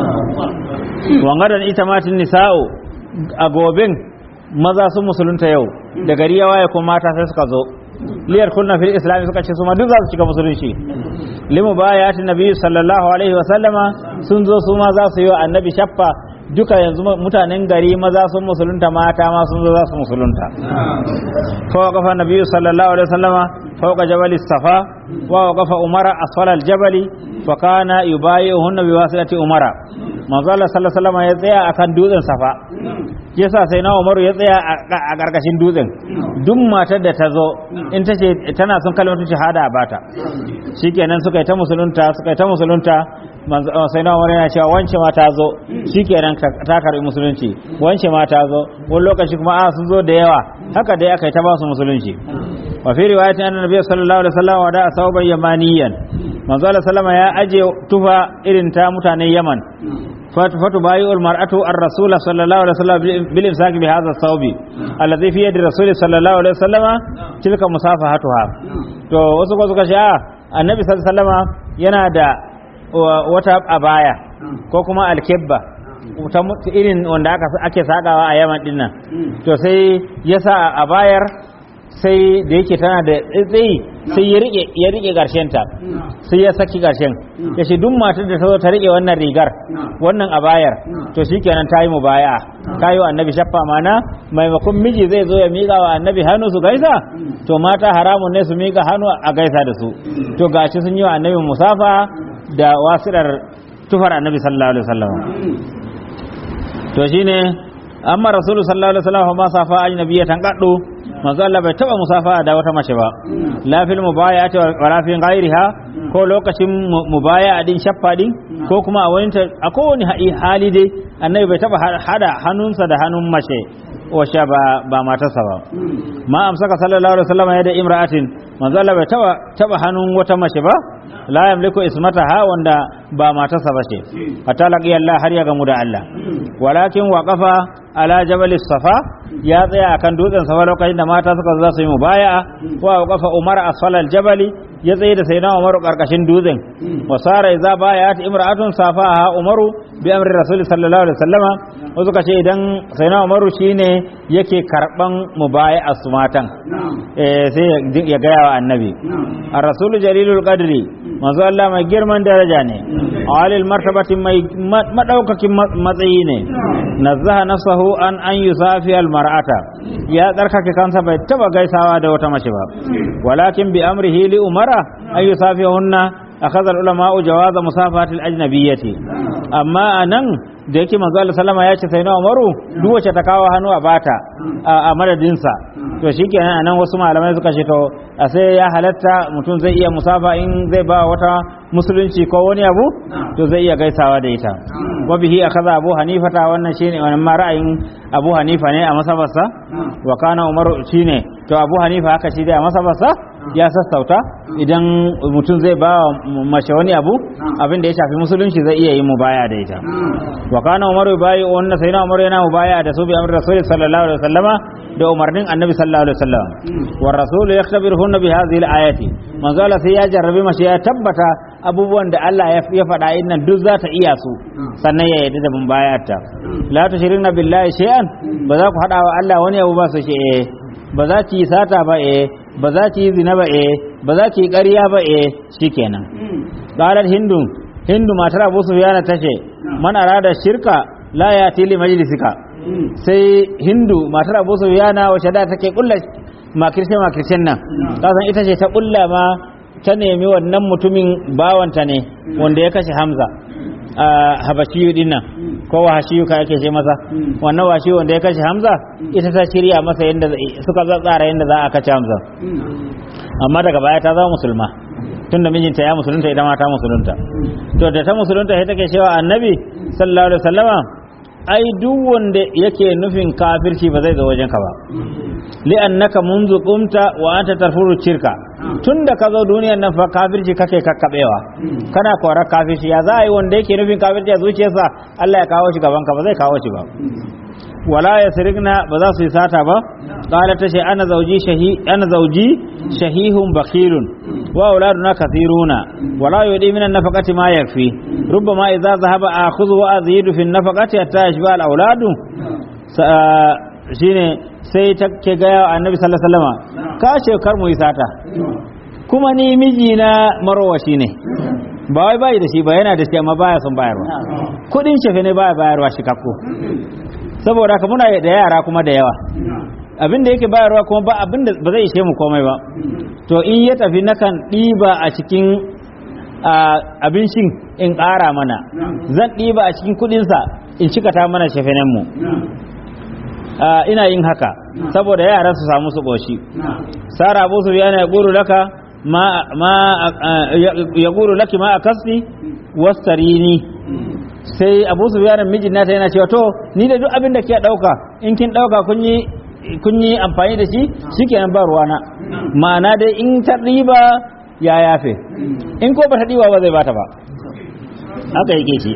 wangadan ita matin nisa'u a gobin maza sun musulunta yau da gari ya waye kuma mata sai suka zo liyar kunna fil islami suka ce su ma duk za su cika musulunci limu baya ta nabi sallallahu alaihi wa sallama sun zo su ma za su yi wa annabi shaffa duka yanzu mutanen gari maza sun musulunta mata ma sun zo za su musulunta fa kafa nabi sallallahu alaihi wa sallama fawqa jabal safa wa qafa umara asfala al jabali fa kana yubayi'uhunna biwasilati umara manzo Allah sallallahu alaihi wa sallama ya tsaya akan dutsen safa yasa sai na umaru ya tsaya a ƙarƙashin dutsen duk matar da ta zo in ta ce tana son kalmatu shahada a bata shikenan suka yi ta musulunta suka yi ta musulunta sai na umaru yana cewa wance ma ta zo shikenan ta karɓi musulunci wance ma ta zo wani lokaci kuma a sun zo da yawa haka dai aka yi ta ba su musulunci wa fi riwayatin annabi nabiy sallallahu alaihi wasallam wa da sauban yamaniyan manzo Allah sallama ya aje tufa irin ta mutanen Yaman فتبايع المرأة الرسول صلى الله عليه وسلم بالإمساك بهذا الثوب الذي في يد الرسول صلى الله عليه وسلم تلك مصافحتها to wasu ko suka ce a annabi sallallahu alaihi wasallama yana da wata abaya ko kuma alkebba ta irin wanda aka ake sakawa a yaman dinnan to sai ya sa a bayar sai da yake tana da tsayi sai ya rike ya rike ta sai ya saki garshen ya ce duk matar da ta zo ta rike wannan rigar wannan abayar to shikenan ta yi mu baya ta yi wa annabi shaffa mana maimakon miji zai zo ya miƙa wa annabi hannu su gaisa to mata haramun ne su miƙa hannu a gaisa da su to gashi sun yi wa annabi musafa da wasirar tufar annabi sallallahu alaihi wasallam to shine amma rasulu sallallahu alaihi wasallam ma safa ajnabiyatan qaddu manzo Allah bai taba musafa da wata mace ba la fil mubayati wa la fil ghairiha ko lokacin mubaya din shaffa din ko kuma a wani a kowane hali dai annabi bai taba hada hannunsa da hannun mace washe ba ba matarsa ba ma amsaka sallallahu alaihi wasallam ya da imra'atin manzo Allah bai taba taba hannun wata mace ba la yamliku ismataha wanda ba matarsa ba ce hatta laqiya Allah har ya gamu da Allah walakin waqafa ala jabal safa ya tsaya akan dutsen safa lokacin da mata suka zo su yi mubaya'a wa waqafa umar asfala aljabali ya tsaye da sayyidina umaru karkashin dutsen wa sara idza bayat imra'atun safaha umaru bi amri rasul sallallahu alaihi wasallama wasu ka ce idan sayyidina umaru shine yake karban mubaya'a su matan eh sai ya gaya wa annabi ar-rasul jalilul qadri manzo Allah mai girman daraja ne alil martabatin mai madaukakin matsayi ne nazzaha nafsahu an an yusafi al mar'ata ya tsarkake kansa bai taba gaisawa da wata mace ba walakin bi amrihi li umara an yusafihunna akhadha al ulama jawaza musafati al ajnabiyyati amma anan da yake manzo Allah sallama ya ce sai na Umaru duk wacce ta kawo hannu a bata a madadinsa to shikenan anan wasu malamai suka ce to a sai ya halatta mutum zai iya musafa in zai ba wata musulunci ko wani abu to zai iya gaisawa da ita wa bihi akaza Abu Hanifa ta wannan shine wannan ma ra'ayin Abu Hanifa ne a masabarsa wa kana Umaru shine to Abu Hanifa haka shi dai a masabarsa ya sassauta idan mutum zai ba mace wani abu abin da ya shafi musulunci zai iya yin mubaya da ita wa kana umaru bayi wannan sai na umaru yana mubaya da su bi amri rasul sallallahu alaihi wasallama da umarnin annabi sallallahu alaihi wasallam wa rasul yaktabirhunna bi hadhihi al-ayati manzo Allah sai ya jarrabe mace ya tabbata abubuwan da Allah ya faɗa innan duk za ta iya su sannan ya yarda da mubayarta la tushrina billahi shay'an ba za ku hada wa Allah wani abu ba su ce eh ba za ki yi sata ba eh ba za ki yi zina ba eh ba za ki yi ƙarya ba eh shikenan qalat hindu hindu matar Abu Sufyan tace man arada shirka la ya tili majlisika sai hindu matar Abu Sufyan wace da take kulla makirce makircen nan ta san ita ce ta kulla ma ta nemi wannan mutumin bawanta ne wanda ya kashe Hamza a habashiyu din nan ko wahashiyu ka yake ce masa wannan washi wanda ya kashe Hamza ita ta shirya masa yadda suka tsara yadda za a kace Hamza amma daga baya ta zama musulma tunda mijinta ya musulunta ita ma ta musulunta to da ta musulunta sai take cewa annabi sallallahu alaihi wasallama ai duk wanda yake nufin kafirci ba zai zo wajen ka ba li'annaka munzu qumta wa anta tarfuru shirka tunda ka zo duniyar nan fa kafirci kake kakkabewa kana korar kafirci ya za a yi wanda yake nufin kafirci a zuciyarsa Allah ya kawo shi gaban ka ba zai kawo shi ba wala yasrigna ba za su yi sata ba qala ta ana zauji shahi ana zauji shahihun bakhilun wa auladuna kathiruna wala yudi min an-nafaqati ma yakfi rubbama idza dhahaba akhudhu wa azidu fi an-nafaqati hatta yashba al-auladu shine sai ta ke ga annabi sallallahu alaihi wasallam ka ce kar mu yi sata kuma ni miji na marwashi ne ba wai bai da shi ba yana da shi amma baya son bayarwa kudin shefe ne baya bayarwa shi kakko saboda haka muna da yara kuma da yawa abin da yake bayarwa kuma ba abin da ba zai ishe mu komai ba to in ya tafi nakan ɗiba a cikin abincin in ƙara mana zan ɗiba a cikin kuɗinsa in cikata mana shafenenmu ina yin haka saboda yaran su samu su ƙoshi sara abu su biya ya guru laka ma ya guru laki ma a kasni wastarini sai abu su biya mijin nata yana cewa to ni da duk abin da ke ɗauka in kin ɗauka kun yi kun yi amfani da shi shikenan ba ruwana ma'ana dai in ta riba ya yafe in ko ba ta riba ba zai bata ba haka yake shi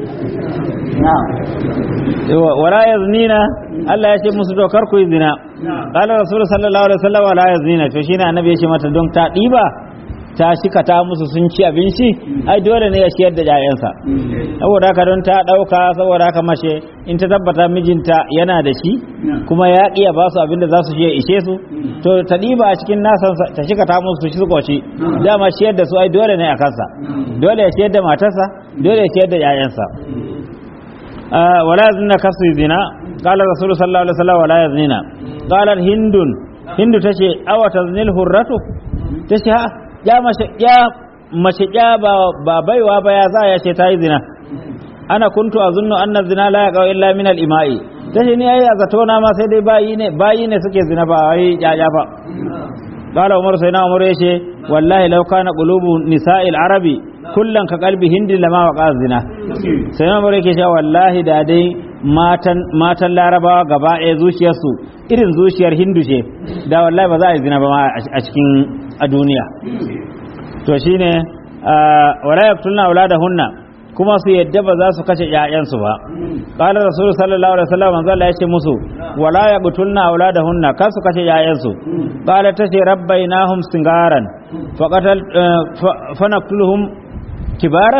wala yaznina Allah ya ce musu to kar ku yi zina qala rasul sallallahu alaihi wasallam wala yaznina to shine annabi ya ce mata don ta diba ta shika ta musu sun ci abinci ai dole ne ya ciyar da ƴaƴansa saboda haka don ta ɗauka saboda haka mace in ta tabbata mijinta yana da shi kuma ya iya ba su abin da za su je ishe su to ta ɗiba a cikin nasan ta shika ta musu su koci dama ciyar da su ai dole ne a kansa dole ya ciyar da matarsa dole ya ciyar da ƴaƴansa wala yaznina kasu zina qala rasul sallallahu alaihi wasallam wala yaznina qala hindun hindu tace awa taznil hurratu tace ha ya mace ya mace ya ba ba baiwa ba ya za ya ce ta yi zina ana kuntu azunnu anna zina la yaqa illa min al ima'i tace ni ai zato na ma sai dai bayi ne bayi ne suke zina ba wai ya ba qala umar sai na umar yace wallahi law kana qulubu nisa'il arabi kullan ka qalbi hindi lama waqa zina sai na umar yake cewa wallahi da dai matan matan larabawa gaba ɗaya zuciyarsu irin zuciyar hindu ce da wallahi ba za a yi zina ba ma a cikin a duniya to shine wala yaqtulna auladahunna kuma su yadda ba za su kashe ƴaƴansu ba qala rasul sallallahu alaihi wasallam manzo Allah yace musu wala yaqtulna auladahunna kar su kashe ƴaƴansu qala tace rabbainahum singaran faqatal fanaqtuluhum kibaran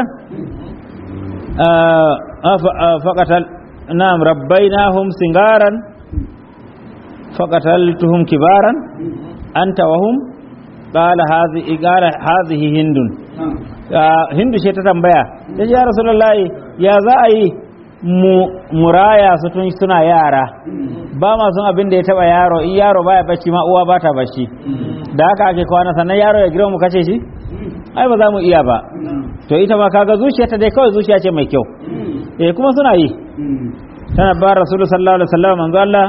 faqatal na'am rabbainahum singaran faqataltuhum kibaran anta wahum qala hadhihi qala hadhihi hindun hindu ce ta tambaya ta ya rasulullahi ya za a yi mu muraya su tun suna yara ba ma sun abin da ya taba yaro in yaro baya bacci ma uwa bata bacci da haka ake kwana sannan yaro ya girma mu kace shi ai ba za mu iya ba to ita ma kaga zuciyarta dai kawai zuciya ce mai kyau eh kuma suna yi tana ba rasulullahi sallallahu alaihi wasallam manzo Allah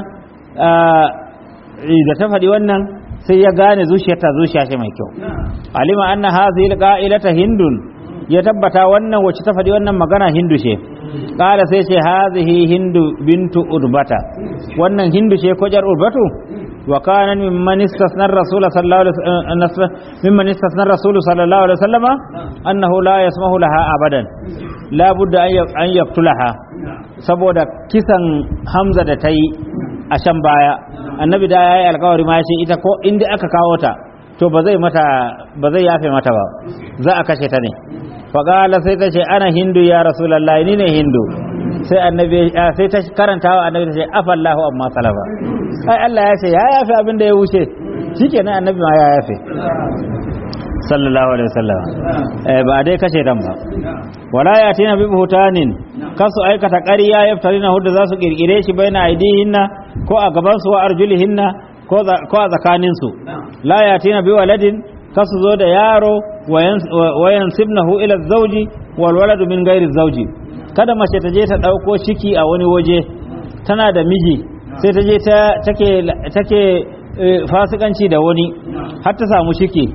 da ta faɗi wannan sai ya gane zuciyarta zuciya ce mai kyau alima anna hadhihi alqa'ilata hindun ya tabbata wannan wacce ta faɗi wannan magana hindu ce qala sai ce hadhihi hindu bintu urbata wannan hindu ce ko jar urbatu wa kana mimman istasna rasul sallallahu alaihi wasallam mimman istasna rasul sallallahu alaihi wasallam annahu la yasmahu laha abadan la budda an yaktulaha saboda kisan hamza da ta yi a can baya annabi da ya yi alkawari ma ce ita ko inda aka kawo ta to ba zai mata ba zai yafe mata ba za a kashe ta ne faƙala sai ta ce ana hindu ya rasulallah ni ne hindu sai annabi sai ta karanta wa annabi ta ce afallahu amma salafa ai Allah ya ce ya yafe abin da ya wuce shikenan annabi ma ya yafe sallallahu alaihi wasallam eh ba dai kashe dan ba wala ya tina bi buhtanin kasu aikata ƙarya yaftarina hudda za su kirkire shi baina aidihinna ko a gaban su wa arjulihinna ko a tsakanin su la ya tina bi waladin kasu zo da yaro wayan sibnahu ila zauji wal waladu min gairi zauji kada mace ta je ta dauko ciki a wani waje tana da miji sai ta je ta take take fasikanci da wani har ta samu ciki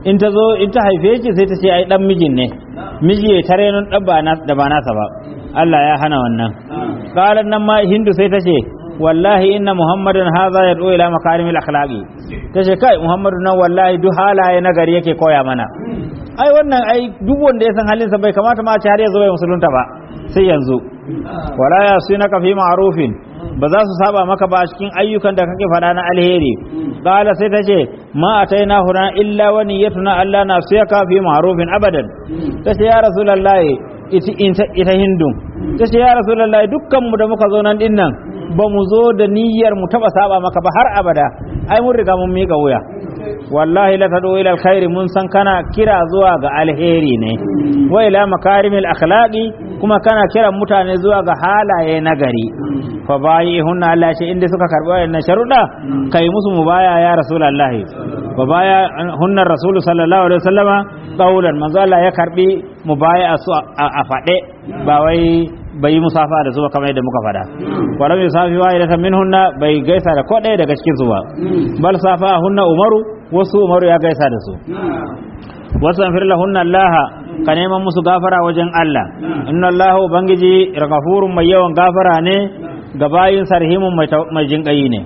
in ta zo in ta haife shi sai ta ce ai dan mijin ne miji ya tare nan dan ba na da ba nasa ba Allah ya hana wannan qalan nan ma hindu sai ta ce wallahi inna muhammadan hadha yad'u ila makarimil akhlaqi ta ce kai muhammadu nan wallahi duk halaye na gari yake koya mana ai wannan ai duk wanda ya san halinsa bai kamata ma a ce har ya zo ya musulunta ba sai yanzu wala ya sunaka fi ma'rufin ba za su saba maka ba a cikin ayyukan da kake faɗa na alheri qala sai ta ce ma ataina huna illa wa niyyatuna alla nasiyaka fi ma'rufin abadan ta ce ya rasulullahi ita hindun ta ce ya rasulullahi dukkan mu da muka zo nan din nan ba mu zo da niyyar mu taba saba maka ba har abada ai mun riga mun mika wuya wallahi la tadu ila alkhairi mun san kana kira zuwa ga alheri ne wa ila makarimil akhlaqi kuma kana kiran mutane zuwa ga halaye na gari fa bayi hunna Allah shi inda suka karbi wannan sharuda kai musu mubaya ya rasulullahi fa baya hunna rasulu sallallahu alaihi wasallama qaulan manzo Allah ya karbi mubaya su a fade ba wai bai musafa da su ba kamar yadda muka fada walam yusafi wa ila minhunna bai gaisa da ko ɗaya daga cikin su ba bal safa hunna umaru wasu umaru ya gaisa da su wasu amfir lahunna allaha ka neman musu gafara wajen Allah inna Allah ubangiji ghafurun mai yawan gafara ne ga bayin sarhimun mai jinƙayi ne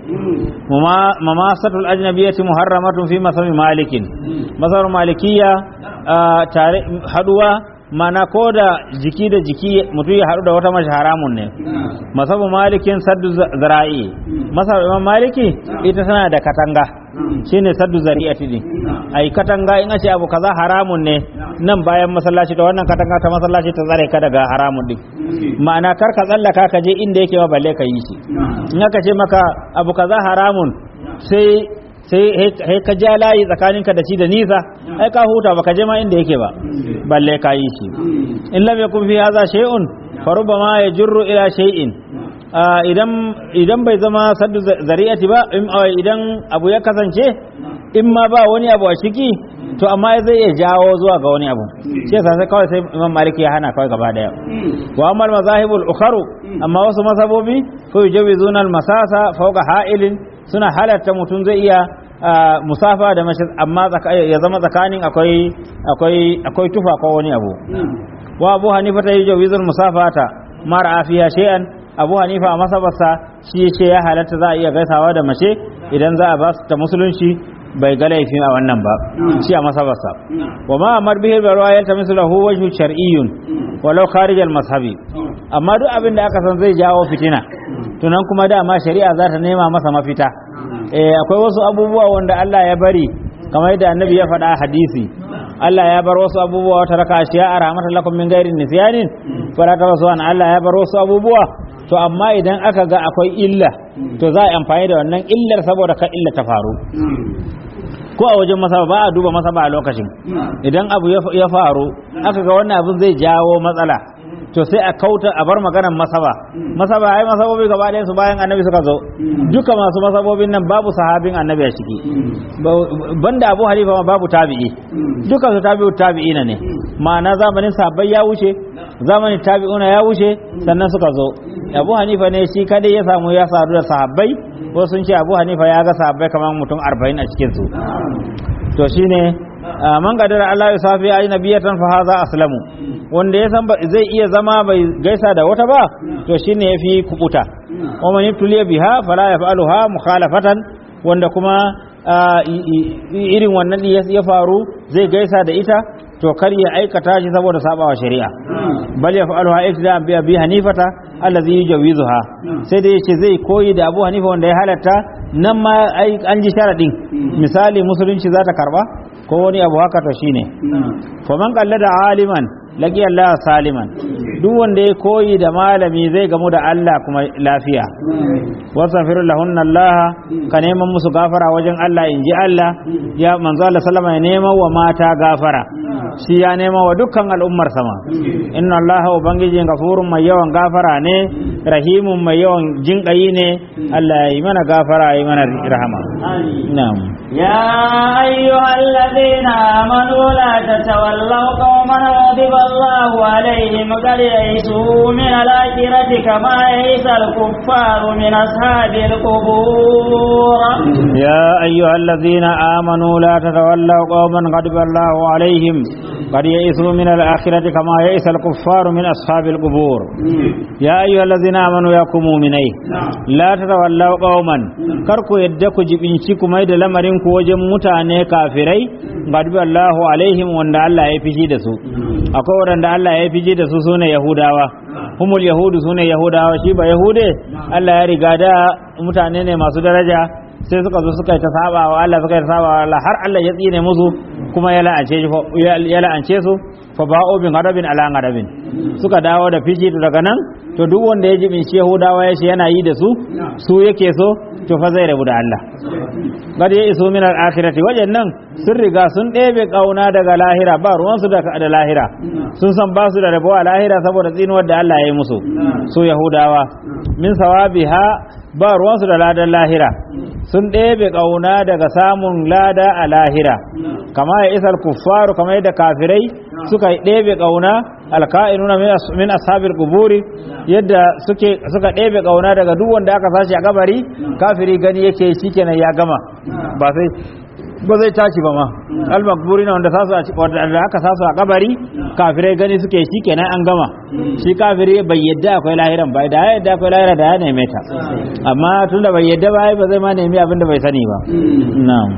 mamasatul ajnabiyati muharramatun fi masami malikin masar malikiya tare haduwa mana ko da jiki da jiki mutum ya haɗu da wata mace haramun ne masabu malikin saddu zara'i masar imam maliki ita tana da katanga shine saddu zari'ati ne ai katanga in ce abu kaza haramun ne nan bayan masallaci da wannan katanga ta masallaci ta tsare ka daga haramun din ma'ana kar ka tsallaka ka je inda yake ma balle ka yi shi in aka ce maka abu kaza haramun sai sai ka ja layi tsakaninka da shi da nisa ai ka huta baka je ma inda yake ba balle ka yi shi in lam yakun fi hadha shay'un fa rubbama yajurru ila shay'in idan idan bai zama saddu zari'ati ba idan abu ya kasance in ma ba wani abu a ciki to amma zai iya jawo zuwa ga wani abu shi yasa sai kawai sai imam maliki ya hana kawai gaba daya wa amal mazahibul ukharu amma wasu masabobi fa yujawizuna al masasa fawqa ha'ilin suna halatta mutum zai iya musafa da mashi amma ya zama tsakanin akwai akwai akwai tufa ko wani abu wa abu hanifa ta yujawizul musafata mara afiya shay'an abu hanifa a masabarsa shi ce ya halatta za a iya gaisawa da mace idan za a ba su ta musulunci bai ga laifin a wannan ba shi a masabarsa wa ma amar bihi barwa yalta mislahu wajhu shar'iyyun walau kharij al mazhabi amma duk abin da aka san zai jawo fitina tunan kuma dama shari'a za ta nema masa mafita eh akwai wasu abubuwa wanda Allah ya bari kamar yadda annabi ya faɗa hadisi Allah ya bar wasu abubuwa wata raka ashiya a rahmatan lakum min ghairi nisyanin fara ta wasu an Allah ya bar wasu abubuwa to amma idan aka ga akwai illa to za a amfani da wannan illar saboda ka illa ta faru ko a wajen masaba ba a duba masaba a lokacin idan abu ya faru aka ga wannan abin zai jawo matsala to sai a kauta a bar maganar masaba masaba ai masabobi gaba ɗayan su bayan annabi suka zo duka masu masabobin nan babu sahabin annabi a ciki banda abu halifa ma babu tabi'i duka su tabi'u tabi'ina ne ma'ana zamanin sahabbai ya wuce zamanin tabi'una ya wuce sannan suka zo abu hanifa ne shi kadai ya samu ya sadu da sahabbai ko sun ce abu hanifa ya ga sahabbai kamar mutum arba'in a cikin su to shine man gadara Allah ya safi ajnabiyatan fa haza aslamu wanda ya san zai iya zama bai gaisa da wata ba to shine yafi kubuta wa man yabtuliya biha fala yaf'aluha mukhalafatan wanda kuma irin wannan ya faru zai gaisa da ita to kar ya aikata shi saboda sabawa shari'a bal yaf'aluha iktida'an bi abi hanifata allazi yujawizuha sai dai yace zai koyi da abu hanifa wanda ya halatta nan ma an ji sharadin misali musulunci za ta karba ko wani abu haka to shine fa man qallada aliman laqi Allah saliman duk wanda ya koyi da malami zai gamu da Allah kuma lafiya wasafiru lahunna Allah ka neman musu gafara wajen Allah in ji Allah ya manzo Allah sallama ya neman wa mata gafara shi ya nema wa dukkan al'ummar sama inna Allah ubangiji gafurun mai yawan gafara ne rahimun mai yawan jinƙayi ne Allah ya yi mana gafara ya yi mana rahama na'am يا أيها الذين آمنوا لا تتولوا قوما غضب الله عليهم قد يئسوا من الآخرة كما يئس الكفار من أصحاب القبور يا أيها الذين آمنوا لا تتولوا قوما غضب الله عليهم قد يئسوا من الآخرة كما يئس الكفار من أصحاب القبور يا أيها الذين آمنوا يا مؤمنين لا تتولوا قوما كركو يدكو جبنشيكم أيد لمرينكو وجم متاني كافري غضب الله عليهم وان الله يفجي دسو أقول وان الله يفجي دسو سنة يهوداوا humul yahudu sune yahudawa shi ba yahude Allah ya riga da mutane ne masu daraja sai suka zo suka yi ta saba wa Allah suka yi ta saba wa Allah har Allah ya tsine musu kuma ya la'ance ya la'ance su fa ba'u bin gadabin ala gadabin suka dawo da fishi to daga nan to duk wanda ya ji bin Yahudawa ya ce yana yi da su su yake so to fa zai rabu da Allah gad ya iso min al-akhirati wajen nan sun riga sun ɗebe kauna daga lahira ba ruwan su da lahira sun san ba su da rabo a lahira saboda tsinuwar da Allah ya yi musu su Yahudawa min sawabiha ba ruwansu da ladan lahira sun ɗebe ƙauna daga samun lada a lahira kama ya isar kuffaru kama yadda kafirai suka ɗebe ƙauna alka'inuna min ashabil quburi yadda suke suka ɗebe ƙauna daga duk wanda aka sashi a kabari kafiri gani yake shikenan ya gama ba sai ba zai tashi ba ma al-makburi na wanda sasu wanda aka sasu a kabari kafirai gani suke shi kenan an gama shi kafiri bai yadda akwai lahiran ba da ya yadda akwai lahira da ya neme ta amma tunda bai yadda ba ba zai ma nemi abin da bai sani ba na'am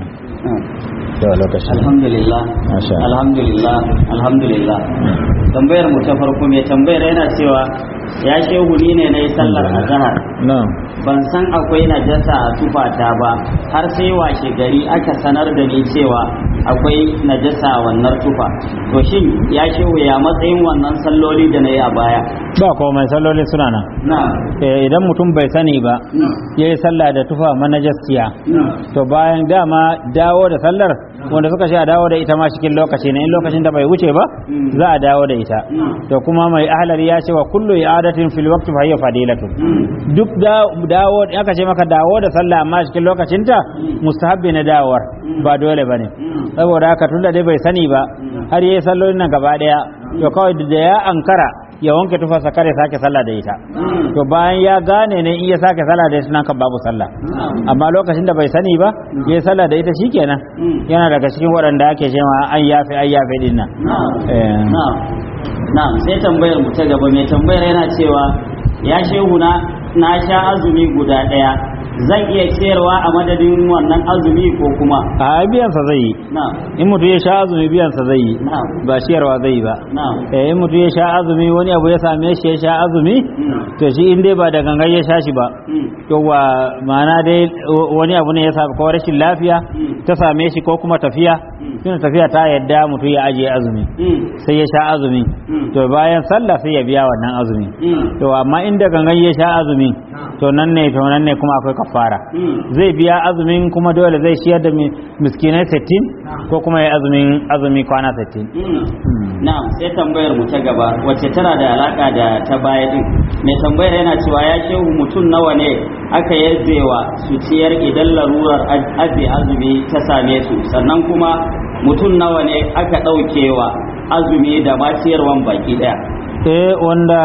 to lokaci alhamdulillah Masha Allah. alhamdulillah alhamdulillah tambayar mu ta farko mai tambayar yana cewa ya shehu ni ne na yi sallar azhar na'am ban san akwai najasa a tufata ba har sai washe gari aka sanar da ni cewa akwai najasa a wannan tufa to shin ya shehu ya matsayin wannan salloli da na yi a baya ba komai salloli suna nan na Eh, idan mutum bai sani ba na ya yi sallah da tufa manajastiya na to bayan dama dawo da sallar wanda suka sha dawo da ita ma cikin lokaci ne in lokacin da bai wuce ba Mm. za a dawo da ita Mm. to kuma mai ahlari ya ce wa kullu i'adatin fil waqti fa hiya fadilatu Mm. duk da- dawo aka ce maka dawo da sallah amma cikin lokacinta mustahabbi na dawowar ba dole bane Mm. saboda haka tunda dai bai sani ba har yayi sallolin nan gaba daya to kawai da ya ankara ya wanke tufarsa kare sake sallah da ita Mm. to bayan ya gane ne in ya sake sallah da ita nan kan babu sallah amma lokacin da bai sani ba ya yi sallah da ita shikenan Mm. yana daga cikin waɗanda ake cewa an yafe an yafe din nan Eh. na'am na'am sai tambayar mu ta gaba mai tambayar yana cewa ya shehu na na sha azumi guda ɗaya zan iya ciyarwa a madadin wannan azumi ko kuma a biyansa zai yi na'am in mutum ya sha azumi biyansa zai yi na'am ba ciyarwa zai yi ba na'am eh in mutum ya sha azumi wani abu ya same shi ya sha azumi Mm. to shi in dai ba da gangan ya sha shi ba Mm. yawa ma'ana dai wani abu ne ya sa ko rashin lafiya Mm. ta same shi ko kuma tafiya Mm. tunda tafiya ta yadda mutum ya ajiye azumi Mm. sai ya sha azumi Mm. to bayan sallah sai ya biya wannan azumi Mm. to amma inda gangan ya sha azumi to nan ne to nan ne kuma akwai kafara Mm. zai biya azumin kuma dole zai ciyar da mi- miskinai 60 ko kuma ya azumin azumi kwana 60 Mm. Na'am sai tambayar mu ta gaba wacce tana da alaka da ta baya din. Mai tambayar yana cewa ya shehu mutum nawa ne aka yarjewa su ciyar idan larurar az- aje azumi ta same su sannan kuma mutum nawa ne aka ɗaukewa azumi da ma ciyarwan baki ɗaya. eh wanda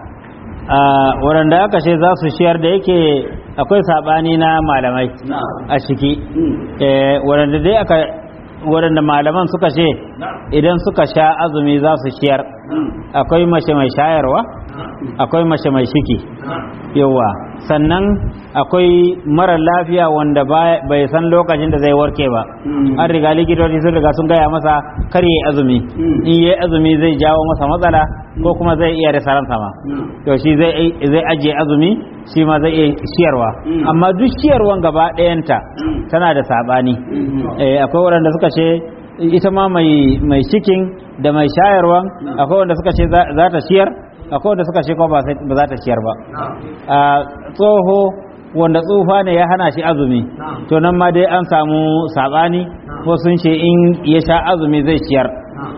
a waɗanda aka ce za su ciyar da yake akwai saɓani na malamai Na'am. a ciki Mm. eh waɗanda dai aka waɗanda malaman suka ce idan suka sha azumi za su ciyar Mm. akwai mace mai shayarwa akwai mace mai ciki yawa sannan akwai mara lafiya wanda ba- bai san lokacin da zai warke ba Mm. an riga likitoci sun riga sun gaya masa kar yi azumi Mm. in yi azumi zai jawo masa matsala ko kuma zai iya rasa ransa ma Mm. to shi zai zai ajiye azumi shi ma zai iya ciyarwa Mm. amma duk ciyarwan gaba ɗayanta Mm. tana da saɓani Mhm. eh, akwai waɗanda suka ce ita ma mai mai cikin da mai shayarwa akwai wanda suka ce za za ta ciyar akwai wanda suka ce ko ba sai- ba za ta ciyar ba a tsoho wanda tsufa ne ya hana shi azumi to nan ma dai an samu sabani ko sun ce in ya sha azumi zai ciyar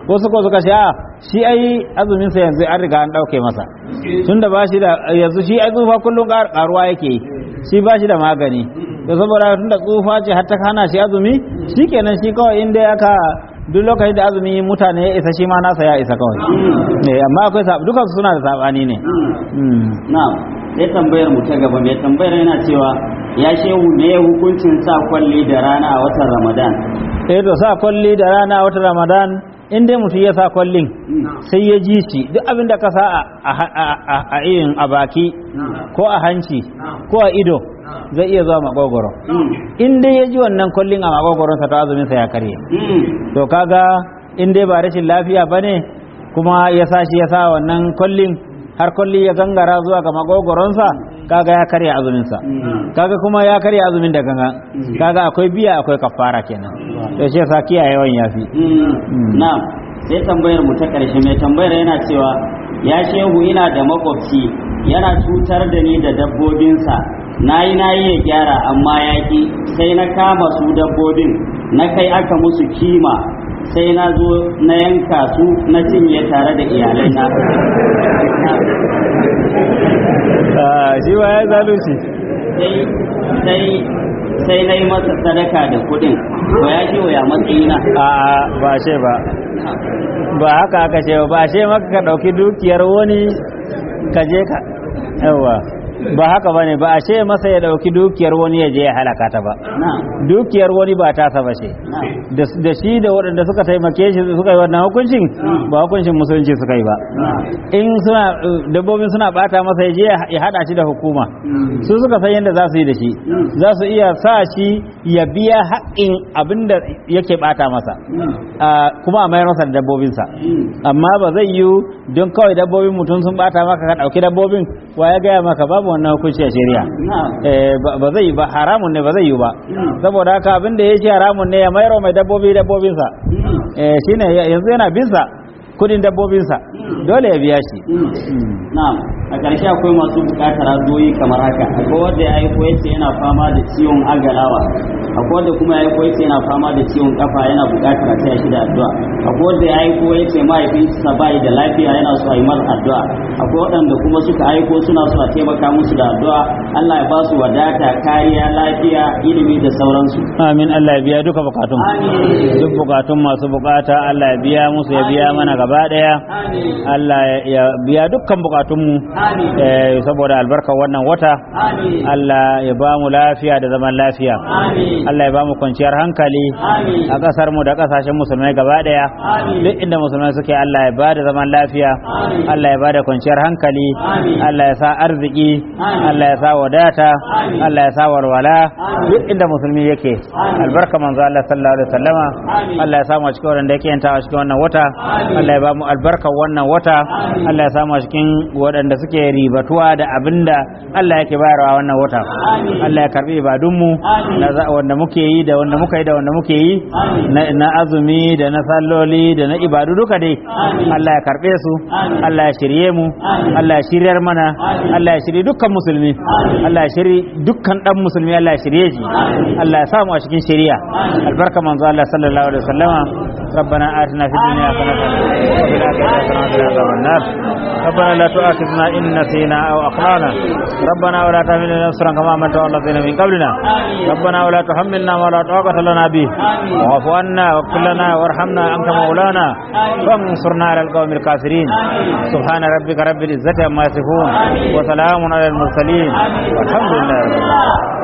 wasu ko suka ce a shi ai azumin sa yanzu an riga an dauke masa tunda ba shi da yanzu shi ai tsufa kullum karuwa yake yi shi ba shi da magani to saboda tunda tsufa ce har ta hana shi azumi shikenan shi kawai in dai aka duk lokacin da azumi mutane ya isa shi ma nasa ya isa kawai eh amma akwai sab dukan su suna da sabani ne Mm. na'am sai tambayar mu ta gaba mai tambayar yana cewa ya shehu ne hukuncin sa kwalli da rana a watan ramadan eh to sa kwalli da rana wata ramadan in dai mutum ya sa kwallin sai ya ji shi duk abin da ka sa a- a- a- a a irin a baki ko a hanci ko a ido zai iya zuwa makogoro in dai ya ji wannan kwallin a makogoronsa to azuminsa ya karye to kaga in dai ba rashin lafiya ba ne kuma ya sa shi ya sa wannan kwallin har kwalli ya gangara zuwa ga makogoronsa kaga ya karya azuminsa kaga kuma ya karya azumin da ganga kaga akwai biya akwai kafara kenan to shi yasa kiyayewan yafi na'am sai tambayar mu ta ƙarshe mai tambayar yana cewa ya shehu ina da makwabci yana cutar da ni da dabbobinsa na yi na yi ya gyara amma ya ƙi sai na kama su dabbobin na kai aka musu kima sai na zo na yanka su na cinye tare da iyalai na shi ba ya zalunci sai sai sai na yi masa sadaka da kuɗin to ya ce wa ya matsayina a ba ce ba ba haka aka ce ba ba ce maka ka ɗauki dukiyar wani ka je ka yawa ba haka bane ba a ce masa ya ɗauki dukiyar wani ya je ya halaka ta ba na'am dukiyar wani ba tasa ba ce na'am da da shi da waɗanda suka taimake shi suka yi wannan hukuncin ba hukuncin musulunci suka yi ba in suna uh, dabbobin suna bata masa ya je ya hada shi da hukuma su suka san yadda za su yi da shi za su iya sa shi ya biya haƙƙin abin da yake bata masa Ah, kuma a mayar masa da dabbobinsa amma ba zai yiwu don kawai dabbobin mutum sun bata maka ka ɗauki dabbobin wa ya gaya maka babu wannan hukunci a shari'a na'am Eh, ba ba zai yi ba haramun ne ba zai yi ba saboda haka abin da ya ce haramun ne ya mayar wa mai dabbobi dabbobinsa eh, shine ya- yanzu yana binsa kudin dabbobinsa dole ya biya shi Mm. Na'am, a ƙarshe akwai masu buƙatar azoyi kamar haka. Akwai wanda ya aiko yace yana fama da ciwon agalawa. Akwai wanda kuma ya aiko yace yana fama da ciwon kafa yana buƙatar a taya shi da addu'a. Akwai wanda ya aiko yace mahaifinsa bai da lafiya yana so a yi masa addu'a. Akwai waɗanda kuma suka aiko suna so a taimaka musu da addu'a. Allah ya ba su wadata, kariya, lafiya, ilimi da sauransu. amin Allah ya biya duka bukatun Amin. duk bukatun masu bukata Allah ya biya musu ya biya mana gaba daya Amin. Allah ya- ya biya dukkan bukatunmu Amin. eh, saboda albarkar wannan wata Amin. Allah ya ba mu lafiya da zaman lafiya Amin. Allah ya ba mu kwanciyar hankali Amin. a ƙasar mu da ƙasashen musulmai gaba daya Amin. duk inda musulmai suke Allah ya bada zaman lafiya Amin. Allah ya bada kwanciyar hankali Amin. Allah ya sa arziki Amin. Allah ya sa wadata Amin. Allah ya sa walwala Amin. duk inda musulmi yake Amin. albarka manzo Allah sallallahu alaihi wasallama Amin. Allah ya samu a cikin wanda yake yantawa cikin wannan wata Amin. Allah ya ba mu albarkar wannan wata Amin. Allah ya samu a cikin waɗanda suke ribatuwa da abinda Allah yake bayarwa wannan wata Amin. Allah ya karbi ibadunmu Amin. na za- wanda muke yi da wanda muka yi da wanda muke yi Amin. na, na azumi da na salloli da na ibadu duka dai Amin. Allah ya karbe su Amin. Allah ya shirye mu Amin. Allah ya shiryar mana Amin. Allah ya shirye dukkan musulmi Amin. Allah ya shirye dukkan dan musulmi Allah ya shirye shi Amin. Allah ya samu a cikin shari'a Amin. albarka manzo Allah sallallahu alaihi wasallama ربنا آتنا في الدنيا حسنة وفي الآخرة حسنة وقنا عذاب النار ربنا لا تؤاخذنا إن نسينا أو أخطأنا ربنا ولا تحمل علينا إصرا كما حملته على الذين من قبلنا ربنا ولا تحملنا ما لا طاقة لنا به واعف عنا واغفر لنا وارحمنا أنت مولانا وانصرنا على القوم الكافرين سبحان ربك رب العزة عما يصفون وسلام على المرسلين والحمد لله رب العالمين